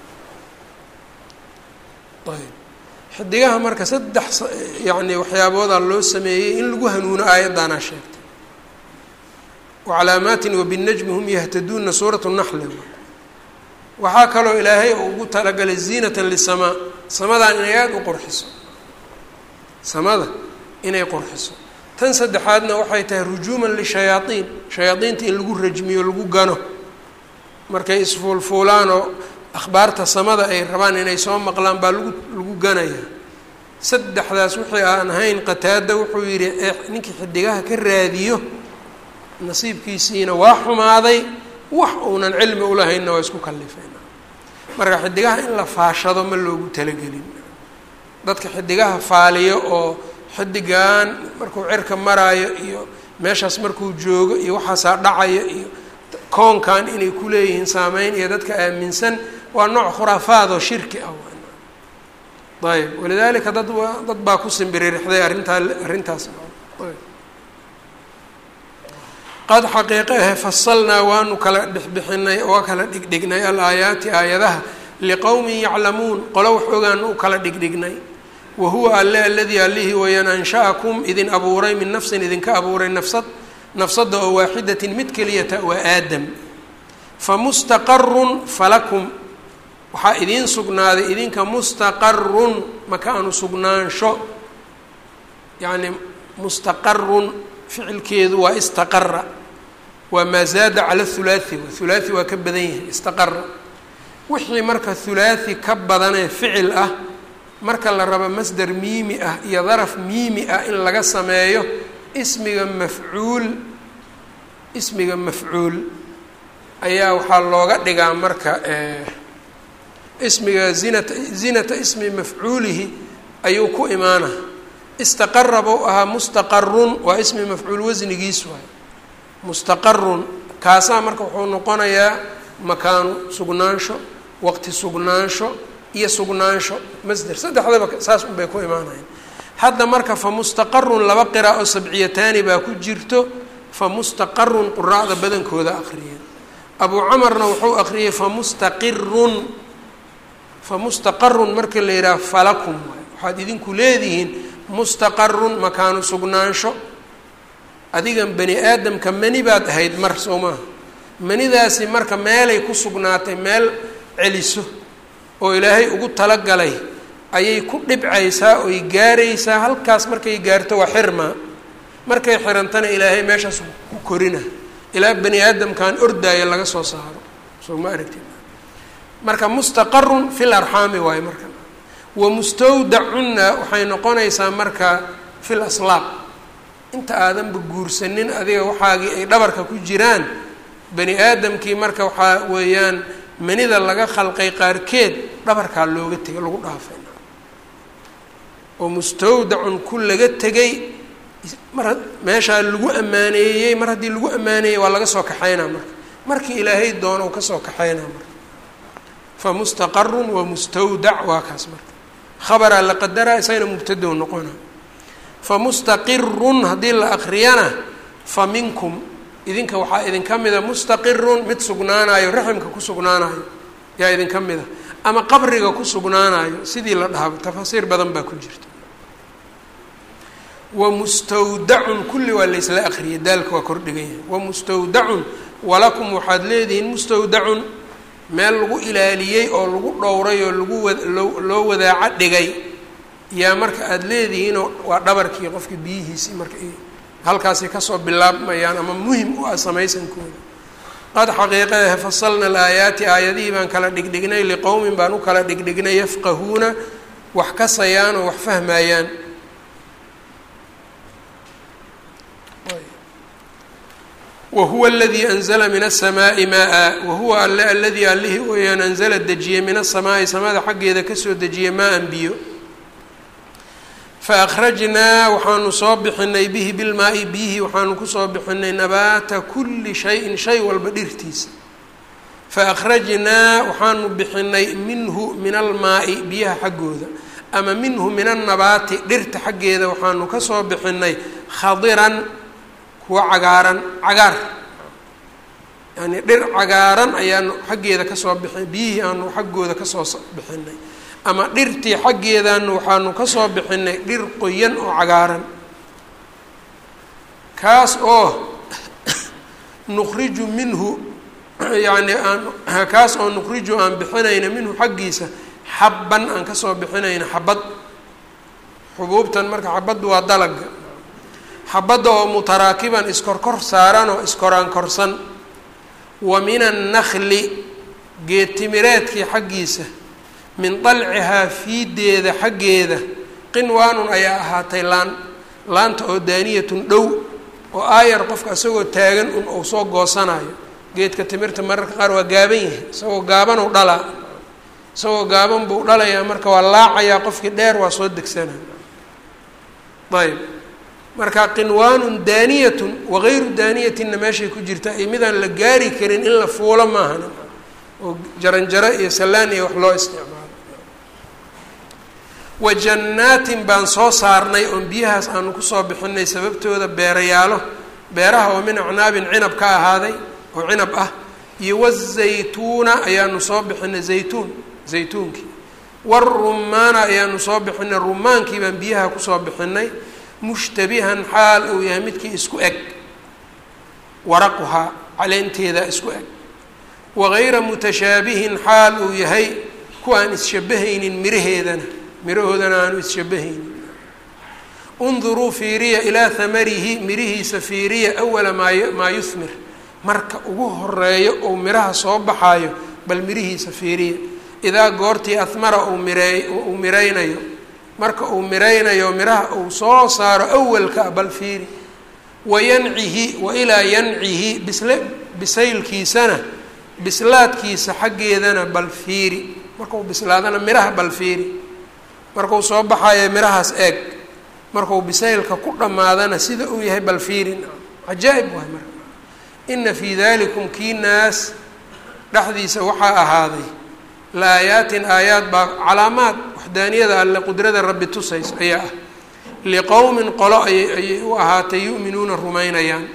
ayb xidigaha marka saddex yacni waxyaaboodaa loo sameeyey in lagu hanuuno aayaddaanaa sheegtay wacalaamaatin wabinajmi hum yahtaduuna suuratu naxli waxaa kaloo ilaahay uu ugu talagalay ziinatan lisamaa samadan inay aada u qurxiso samada inay qurxiso tan saddexaadna waxay tahay rujuuman lishayaaiin shayaadiinta in lagu rajmiyo lagu gano markay isfuulfuulaanoo akhbaarta samada ay rabaan inay soo maqlaan baa lagu lagu ganayaa saddexdaas wixii aan ahayn qataada wuxuu yidhi ee ninkii xidigaha ka raadiyo nasiibkiisiina waa xumaaday wax uunan cilmi ulahaynna waa isku kallifeen marka xidigaha in la faashado ma loogu talagelin dadka xidigaha faaliyo oo xidigan markuu cirka maraayo iyo meeshaas markuu joogo iyo waxaasaa dhacaya iyo koonkan inay ku leeyihiin saameyn iyo dadka aaminsan waa nooc khuraafaad oo shirki ah ayb walidaalika dad dad baa ku simbiririxday arrintaa arrintaas qad xaqiiqe ahe fasalnaa waanu kala dhexbixinay oo kala dhigdhignay alaayaati aayadaha liqowmin yaclamuun qolo wax ogaanu u kala dhigdhignay wa huwa alle aladii allihii wayaan ansha'akum idin abuuray min nafsin idinka abuuray nafsad nafsadda oo waaxidatin mid keliyata waa aadam famustaqarun falakum waxaa idiin sugnaaday idinka mustaqarun makaanu sugnaansho yacni mustaqarun ficilkeedu waa istaqara waa maa zaada cala hulaathi hulaathi waa ka badan yahay istaqara wixii marka hulaathi ka badanee ficil ah marka la rabo masder miimi ah iyo daraf miimi ah in laga sameeyo ismiga mafcuul ismiga mafcuul ayaa waxaa looga dhigaa marka ismiga zinata zinata ismi mafcuulihi ayuu ku imaana istaqara buu ahaa mustaqarun waa ismi mafcuul wasnigiis waay mustaqarun kaasaa marka wuxuu noqonayaa makaanu sugnaansho waqti sugnaansho iyo sugnaansho masder saddexdaba saas unbay ku imaanayaan hadda marka fa mustaqarun laba qira oo sabciyataani baa ku jirto fa mustaqarun quraacda badankooda aqriya abuu camarna wuxuu aqriyay fa mustaqirun fa mustaqarun marka la yidhaha falakum waay waxaad idinku leedihiin mustaqarun makaanu sugnaansho adigan bani aadamka mani baad ahayd mar soo maaha manidaasi marka meelay ku sugnaatay meel celiso oo ilaahay ugu talagalay ayay ku dhibcaysaa oy gaaraysaa halkaas markay gaarto waa xirmaa markay xirantana ilaahay meeshaas ku korina ilaa bani aadamkan ordaayo laga soo saaro soo ma aragti marka mustaqarun fil arxaami waayo marka wa mustawdacunna waxay noqonaysaa marka fil aslaaq inta aadanba guursanin adiga waxaagii ay dhabarka ku jiraan bani aadamkii marka waxaa weeyaan manida laga khalqay qaarkeed dhabarkaa looga tegay lagu dhaafay oo mustawdacun ku laga tegay mar meeshaa lagu ammaaneeyey mar haddii lagu ammaaneeyey waa laga soo kaxaynaa marka markii ilaahay doono u kasoo kaxaynaa marka fa mustaqarun wa mustawdac waa kaas marka khabaraa la qadaraa isagana mubtadow noqona fa mustaqirun haddii la akriyana fa minkum idinka waxaa idinka mida mustaqirun mid sugnaanayo raximka ku sugnaanayo yaa idinka mida ama qabriga ku sugnaanayo sidii la dhahaba tafaasiir badan baa ku jirta wa mustawdacun kulli waa laysla akriyay daalka waa kordhigan yahay wa mustawdacun walakum waxaad leedihiin mustawdacun meel lagu ilaaliyey oo lagu dhowray oo lagu wa loo loo wadaaco dhigay yaa marka aada leedihiinoo waa dhabarkii qofka biyihiisii marka halkaasi kasoo bilaabmayaan ama muhim u ah samaysankooda qad xaqiiqahe fasalna alaayaati aayadihii baan kala dhigdhignay liqowmin baan u kala dhigdhignay yafqahuuna wax kasayaan oo wax fahmayaan wahuwa aladii anzla min aلsamaaءi maa wahuwa alle aladii allihii weyaan anzala dejiyey min aلsamaa'i samada xaggeeda kasoo dejiyey maa-an biyo fa akhrajnaa waxaanu soo bixinay bihi bilmaa-i biyihii waxaanu kusoo bixinay nabaata kulli shayin shay walba dhirtiisa fa akhrajnaa waxaanu bixinay minhu min almaa-i biyaha xaggooda ama minhu min annabaati dhirta xaggeeda waxaanu kasoo bixinay khadiran kuwa cagaaran cagaar yani dhir cagaaran ayaanu xaggeeda kasoo bixin biyihii aanu xaggooda kasoo bixinay ama dhirtii xaggeedaanu waxaanu kasoo bixinay dhir qoyan oo cagaaran kaas oo nukriju minhu yani aan kaas oo nukriju aan bixinayna minhu xaggiisa xabban aan kasoo bixinayna xabad xubuubtan marka xabaddu waa dalaga xabadda oo mutaraakiban iskorkor saaran oo iskoraan korsan wa min annakli geedtimireedkii xaggiisa min dalcihaa fiideeda xaggeeda qinwaanun ayaa ahaatay laan laanta oo daaniyatun dhow oo aayar qofka isagoo taagan un uu soo goosanayo geedka timirta mararka qaar waa gaaban yahay isagoo gaabanuu dhalaa isagoo gaaban buu dhalayaa marka waa laacayaa qofkii dheer waa soo degsanaa ayb marka qinwaanun daaniyatun wagayru daaniyatinna meeshay ku jirta iyo midaan la gaari karin in la fuulo maahan oo jaranjaro iyo sallaan iyo wax loo isticmaalo wa jannaatin baan soo saarnay oon biyahaas aanu kusoo bixinay sababtooda beerayaalo beeraha oo min acnaabin cinab ka ahaaday oo cinab ah iyo wazaytuuna ayaanu soo bixinay zaytuun zaytuunkii warumaana ayaanu soo bixinay rumaankii baan biyaha kusoo bixinay mushtabihan xaal uu yahay midkii isku eg waraquhaa caleenteeda isku eg wagayra mutashaabihin xaal uu yahay ku aan isshabahaynin miraheedana mirahoodana aanu isshabahaynin unduruu fiiriya ilaa hamarihi mirihiisa fiiriya awala maa maa yuhmir marka ugu horeeyo ou miraha soo baxaayo bal mirihiisa fiiriya idaa goortii ahmara uu mireey uu miraynayo marka uu miraynayo miraha uu soo saaro awalka bal fiiri wa yancihi wa ilaa yancihi bisle bisaylkiisana bislaadkiisa xaggeedana bal fiiri markau bislaadana miraha bal fiiri markuu soo baxayo mirahaas eeg markuu bisaylka ku dhammaadana sida uu yahay bal fiiri cajaa-ib waay marka ina fii dalikum kii naas dhexdiisa waxaa ahaaday la aayaatin aayaad baa calaamaad waxdaaniyada alle qudrada rabbi tusays ayaa ah liqowmin qolo ayay ayay u ahaatay yu'minuuna rumaynayaan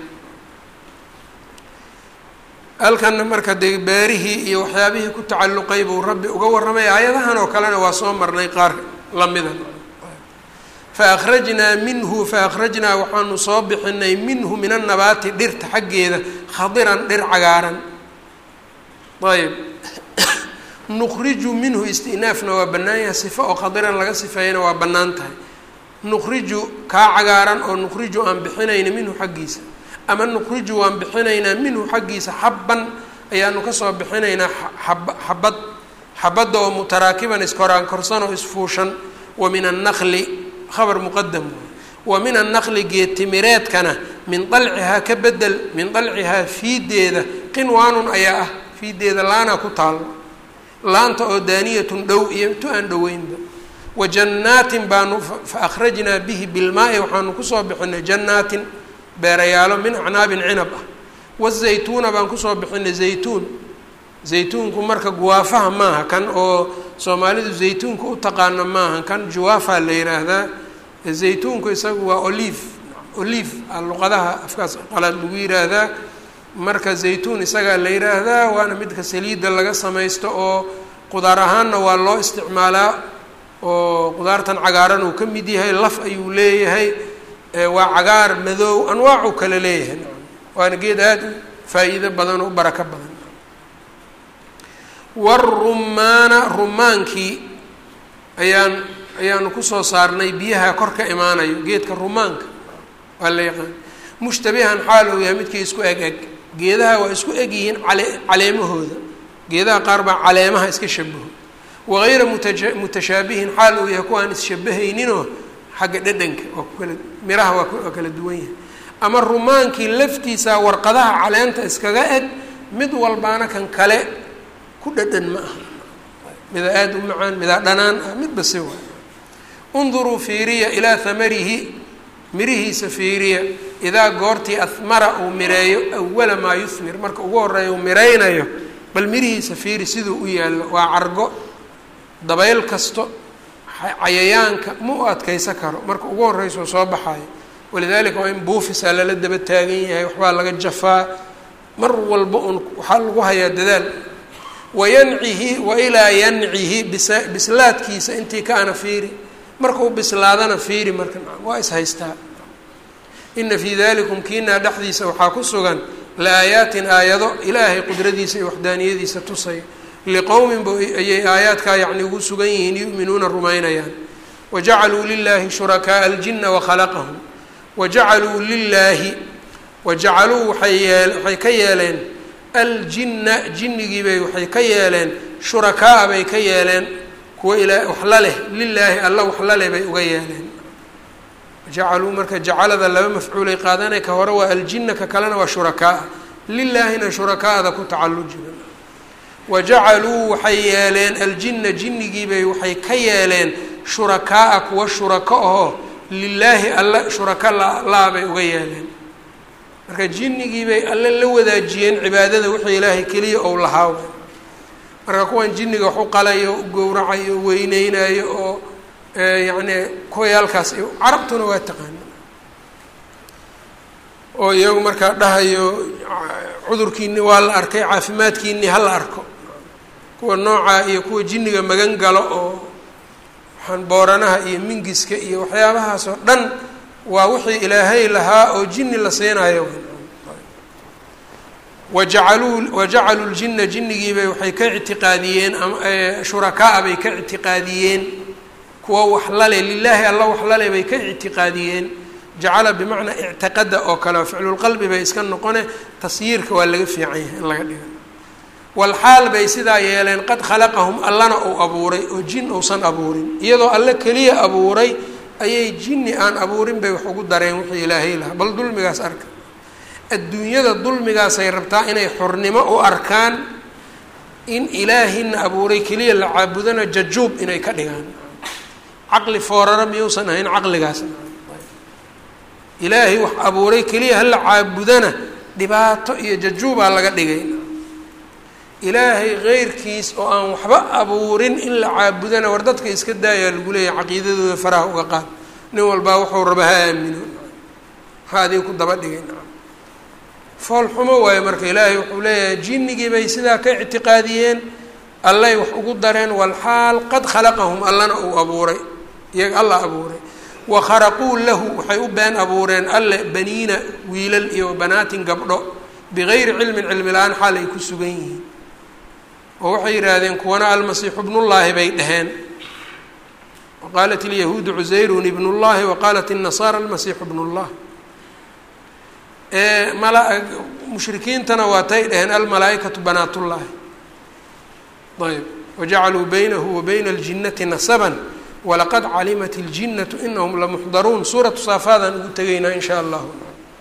halkanna marka dee beerihii iyo waxyaabihii ku tacalluqay buu rabbi uga warramay aayadahan oo kalena waa soo marnay qaar lamida fa akhrajnaa minhu fa akhrajnaa waxaanu soo bixinay minhu min annabaati dhirta xaggeeda khadiran dhir cagaaran ayb nukriju minhu istinaafna waa bannaan yahay sifo oo khadiran laga sifeeyana waa bannaan tahay nukriju kaa cagaaran oo nukriju aan bixinayna minhu xaggiisa ama nukriju waan bixinaynaa minhu xaggiisa xabban ayaanu kasoo bixinaynaa ab xabad xabadda oo mutaraakiban iskoraan korsan oo isfuushan wa min annaqli khabar muqadam wa min annaqli geedtimireedkana min dalcihaa ka bedel min dalcihaa fiideeda qinwaanun ayaa ah fiideeda laanaa ku taalo laanta oo daaniyatun dhow iyo tu aan dhoweynba wa jannaatin baanu fa akhrajnaa bihi bilmaa-i waxaanu kusoo bixinay jannaatin beerayaalo min acnaabin cinab ah wazaytuuna baan kusoo bixinay zaytuun zaytuunku marka guwaafaha maaha kan oo soomaalidu zaytuunka u taqaano maaha kan juwaafa la yiraahdaa zaytuunku isagu waa olive olive a luqadaha afkaas qalaad lagu yiraahdaa marka zaytuun isagaa la yiraahdaa waana midka saliidda laga samaysto oo qudaar ahaanna waa loo isticmaalaa oo qudaartan cagaaran uu ka mid yahay laf ayuu leeyahay waa cagaar madow anwaacuu kale leeyahay waana geed aada u faa-iido badan oo u barako badan warumaana rumaankii ayaan ayaanu kusoo saarnay biyaha kor ka imaanayo geedka rumaanka waa la yaqaan mushtabihan xaal uu yahay midkii isku eg eg geedaha waa isku eg yihiin cale caleemahooda geedaha qaar baa caleemaha iska shabaho wagayra mutaja mutashaabihin xaal uu yahay kuwaan isshabahayninoo xagga dhadhanka waa ku kala miraha waa waa kala duwan yahay ama rumaankii laftiisa warqadaha caleenta iskaga eg mid walbaana kan kale ku dhadhan ma aha midaa aada u macaan midaa dhanaan ah midba si waay unduruu fiiriya ilaa hamarihi mirihiisa fiiriya idaa goortii ahmara uu mireeyo awala maa yuhmir marka ugu horeeya uu miraynayo bal mirihiisa fiiri siduu u yaallo waa cargo dabayl kasto cayayaanka ma u adkaysa karo marka ugu horreysa oo soo baxayo walidaalika waa in buufisaa lala daba taagan yahay waxbaa laga jafaa mar walba un waxaa lagu hayaa dadaal wayancihi wa ilaa yancihi bisa bislaadkiisa intii kaana fiiri marka u bislaadana fiiri marka waa is haystaa ina fii dalikum kiinaa dhexdiisa waxaa ku sugan la-aayaatin aayado ilaahay qudradiisa iyo waxdaaniyadiisa tusaya liqowmin ba ayay aayaadkaa yacni ugu sugan yihiin yu'minuuna rumaynayaan wajacaluu lilaahi shurakaaa aljina wakhalaqahum wajacaluu lilaahi wajacaluu waxay yee waxay ka yeeleen aljinna jinnigiibay waxay ka yeeleen shurakaa bay ka yeeleen kuwa ilaa wax la leh lilaahi alla wax la leh bay uga yeeleen jacaluu marka jacalada laba mafcuulay qaadanay ka hore waa aljina ka kalena waa shurakaa lilaahina shurakaada ku tacallujiba wajacaluu waxay yeeleen aljina jinnigiibay waxay ka yeeleen shurakaa-a kuwa shurako ahoo lilaahi alla shuraka laabay uga yeeleen marka jinnigiibay alle la wadaajiyeen cibaadada wixii ilaahay keliya ou lahaa marka kuwan jinniga wax u qalayo u gowracayo o weyneynayo oo yacni kuwayaalkaas carabtuna waa taqaana oo iyagu markaa dhahayo cudurkiini waa la arkay caafimaadkiini ha la arko kuwa noocaa iyo kuwa jinniga magan galo oo waxaan booranaha iyo mingiska iyo waxyaabahaas oo dhan waa wixii ilaahay lahaa oo jinni la siinayo wajacaluu wajacaluu ljina jinnigiibay waxay ka ictiqaadiyeen shurakaa bay ka ictiqaadiyeen kuwa wax lale lilaahi alla wax lale bay ka ictiqaadiyeen jacala bimacnaa ictiqada oo kale ficlulqalbi bay iska noqone tasyiirka waa laga fiican yahay in laga dhiga walxaal bay sidaa yeeleen qad khalaqahum allana uu abuuray oo jin uusan abuurin iyadoo alle keliya abuuray ayay jinni aan abuurin bay wax ugu dareen wixii ilaahay lahaa bal dulmigaas arka adduunyada dulmigaasay rabtaa inay xornimo u arkaan in ilaahina abuuray keliya la caabudana jajuub inay ka dhigaan caqli foorara miyuusan ahayn caqligaas ilaahay wax abuuray keliya hala caabudana dhibaato iyo jajuubaa laga dhigay ilaahay keyrkiis oo aan waxba abuurin in la caabudana war dadka iska daayaa lagu leeyahay caqiidadooda faraha uga qaad nin walbaa wuxuu raba ha aamino maxaa adin ku daba dhigay fool xumo waayo marka ilaahay wuxuu leeyahay jinnigii bay sidaa ka ictiqaadiyeen allay wax ugu dareen walxaal qad khalaqahum allana uu abuuray iyaga alla abuuray wa kharaquu lahu waxay u been abuureen alle baniina wiilal iyo banaatin gabdho bigayri cilmin cilmi la-aan xaal ay ku sugan yihiin oo waxay yidhaahdeen kuwana almasiixu bnullaahi bay dhaheen wa qaalat ilyahuudu cusayrun ibnullahi wa qaalat الnasaara almasiixu bnullah mala mushrikiintana waatay dhaheen almalaaikatu banaatullaahi ayb wajacaluu baynahu wa bayna aljinnati nasaban walaqad calimat اljinnatu inahum lamuxdaruun suuratu saafaadaan ugu tegaynaa in shaa allahu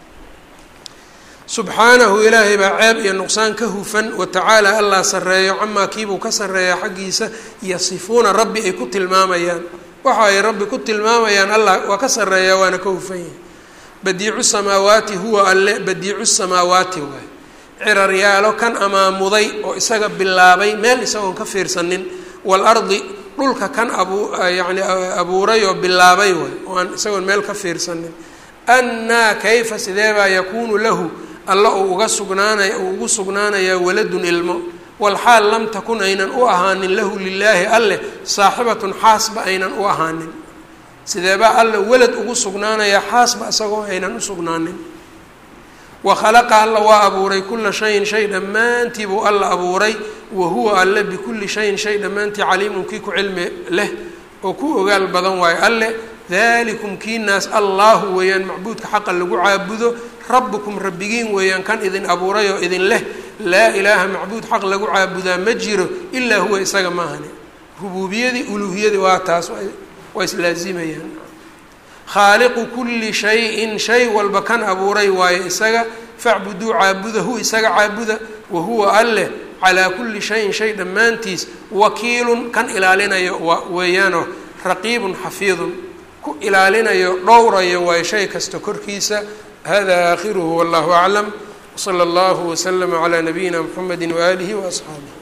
subxaanahu ilaahay baa ceeb iyo nuqsaan ka hufan watacaala allah sarreeyo camaa kiibuu ka sarreeyaa xaggiisa yasifuuna rabbi ay ku tilmaamayaan waxa ay rabbi ku tilmaamayaan allah waa ka sarreeyaa waana ka hufan yahay badiicu samaawaati huwa alle badiicu samaawaati waay ciraryaalo kan amaamuday oo isaga bilaabay meel isagoon ka fiirsanin waalardi dhulka kan abu yacni abuuray oo bilaabay waay oo aan isagoon meel ka fiirsanin annaa kayfa sidee baa yakuunu lahu alla uu uga sugnaanaya uu ugu sugnaanayaa waladun ilmo walxaal lam takun aynan u ahaanin lahu lilaahi alleh saaxibatun xaasba aynan u ahaanin sideebaa alla welad ugu sugnaanayaa xaasba isagoo aynan u sugnaanin wa khalaqa alla waa abuuray kula shayin shay dhammaantii buu alla abuuray wa huwa alle bikulli shayin shay dhammaantii caliimun kii ku cilmi leh oo ku ogaal badan waayo alle dalikum kii naas allahu weeyaan macbuudka xaqa lagu caabudo rabbukum rabbigiin weeyaan kan idin abuuray oo idin leh laa ilaaha macbuud xaq lagu caabudaa ma jiro ilaa huwa isaga maahane rubuubiyadii uluuhiyadii waa taas waa islaazimayaan khaaliqu kulli shayin shay walba kan abuuray waayo isaga facbuduu caabudahu isaga caabuda wa huwa alleh calaa kulli shayin shay dhammaantiis wakiilun kan ilaalinayo weeyaanoo raqiibun xafiidun ku ilaalinayo dhowrayo waayo shay kasta korkiisa hada aakhiruhu wallahu aclam wsala allahu waslama calaa nabiyina mxamedi waaalihi waasxaabih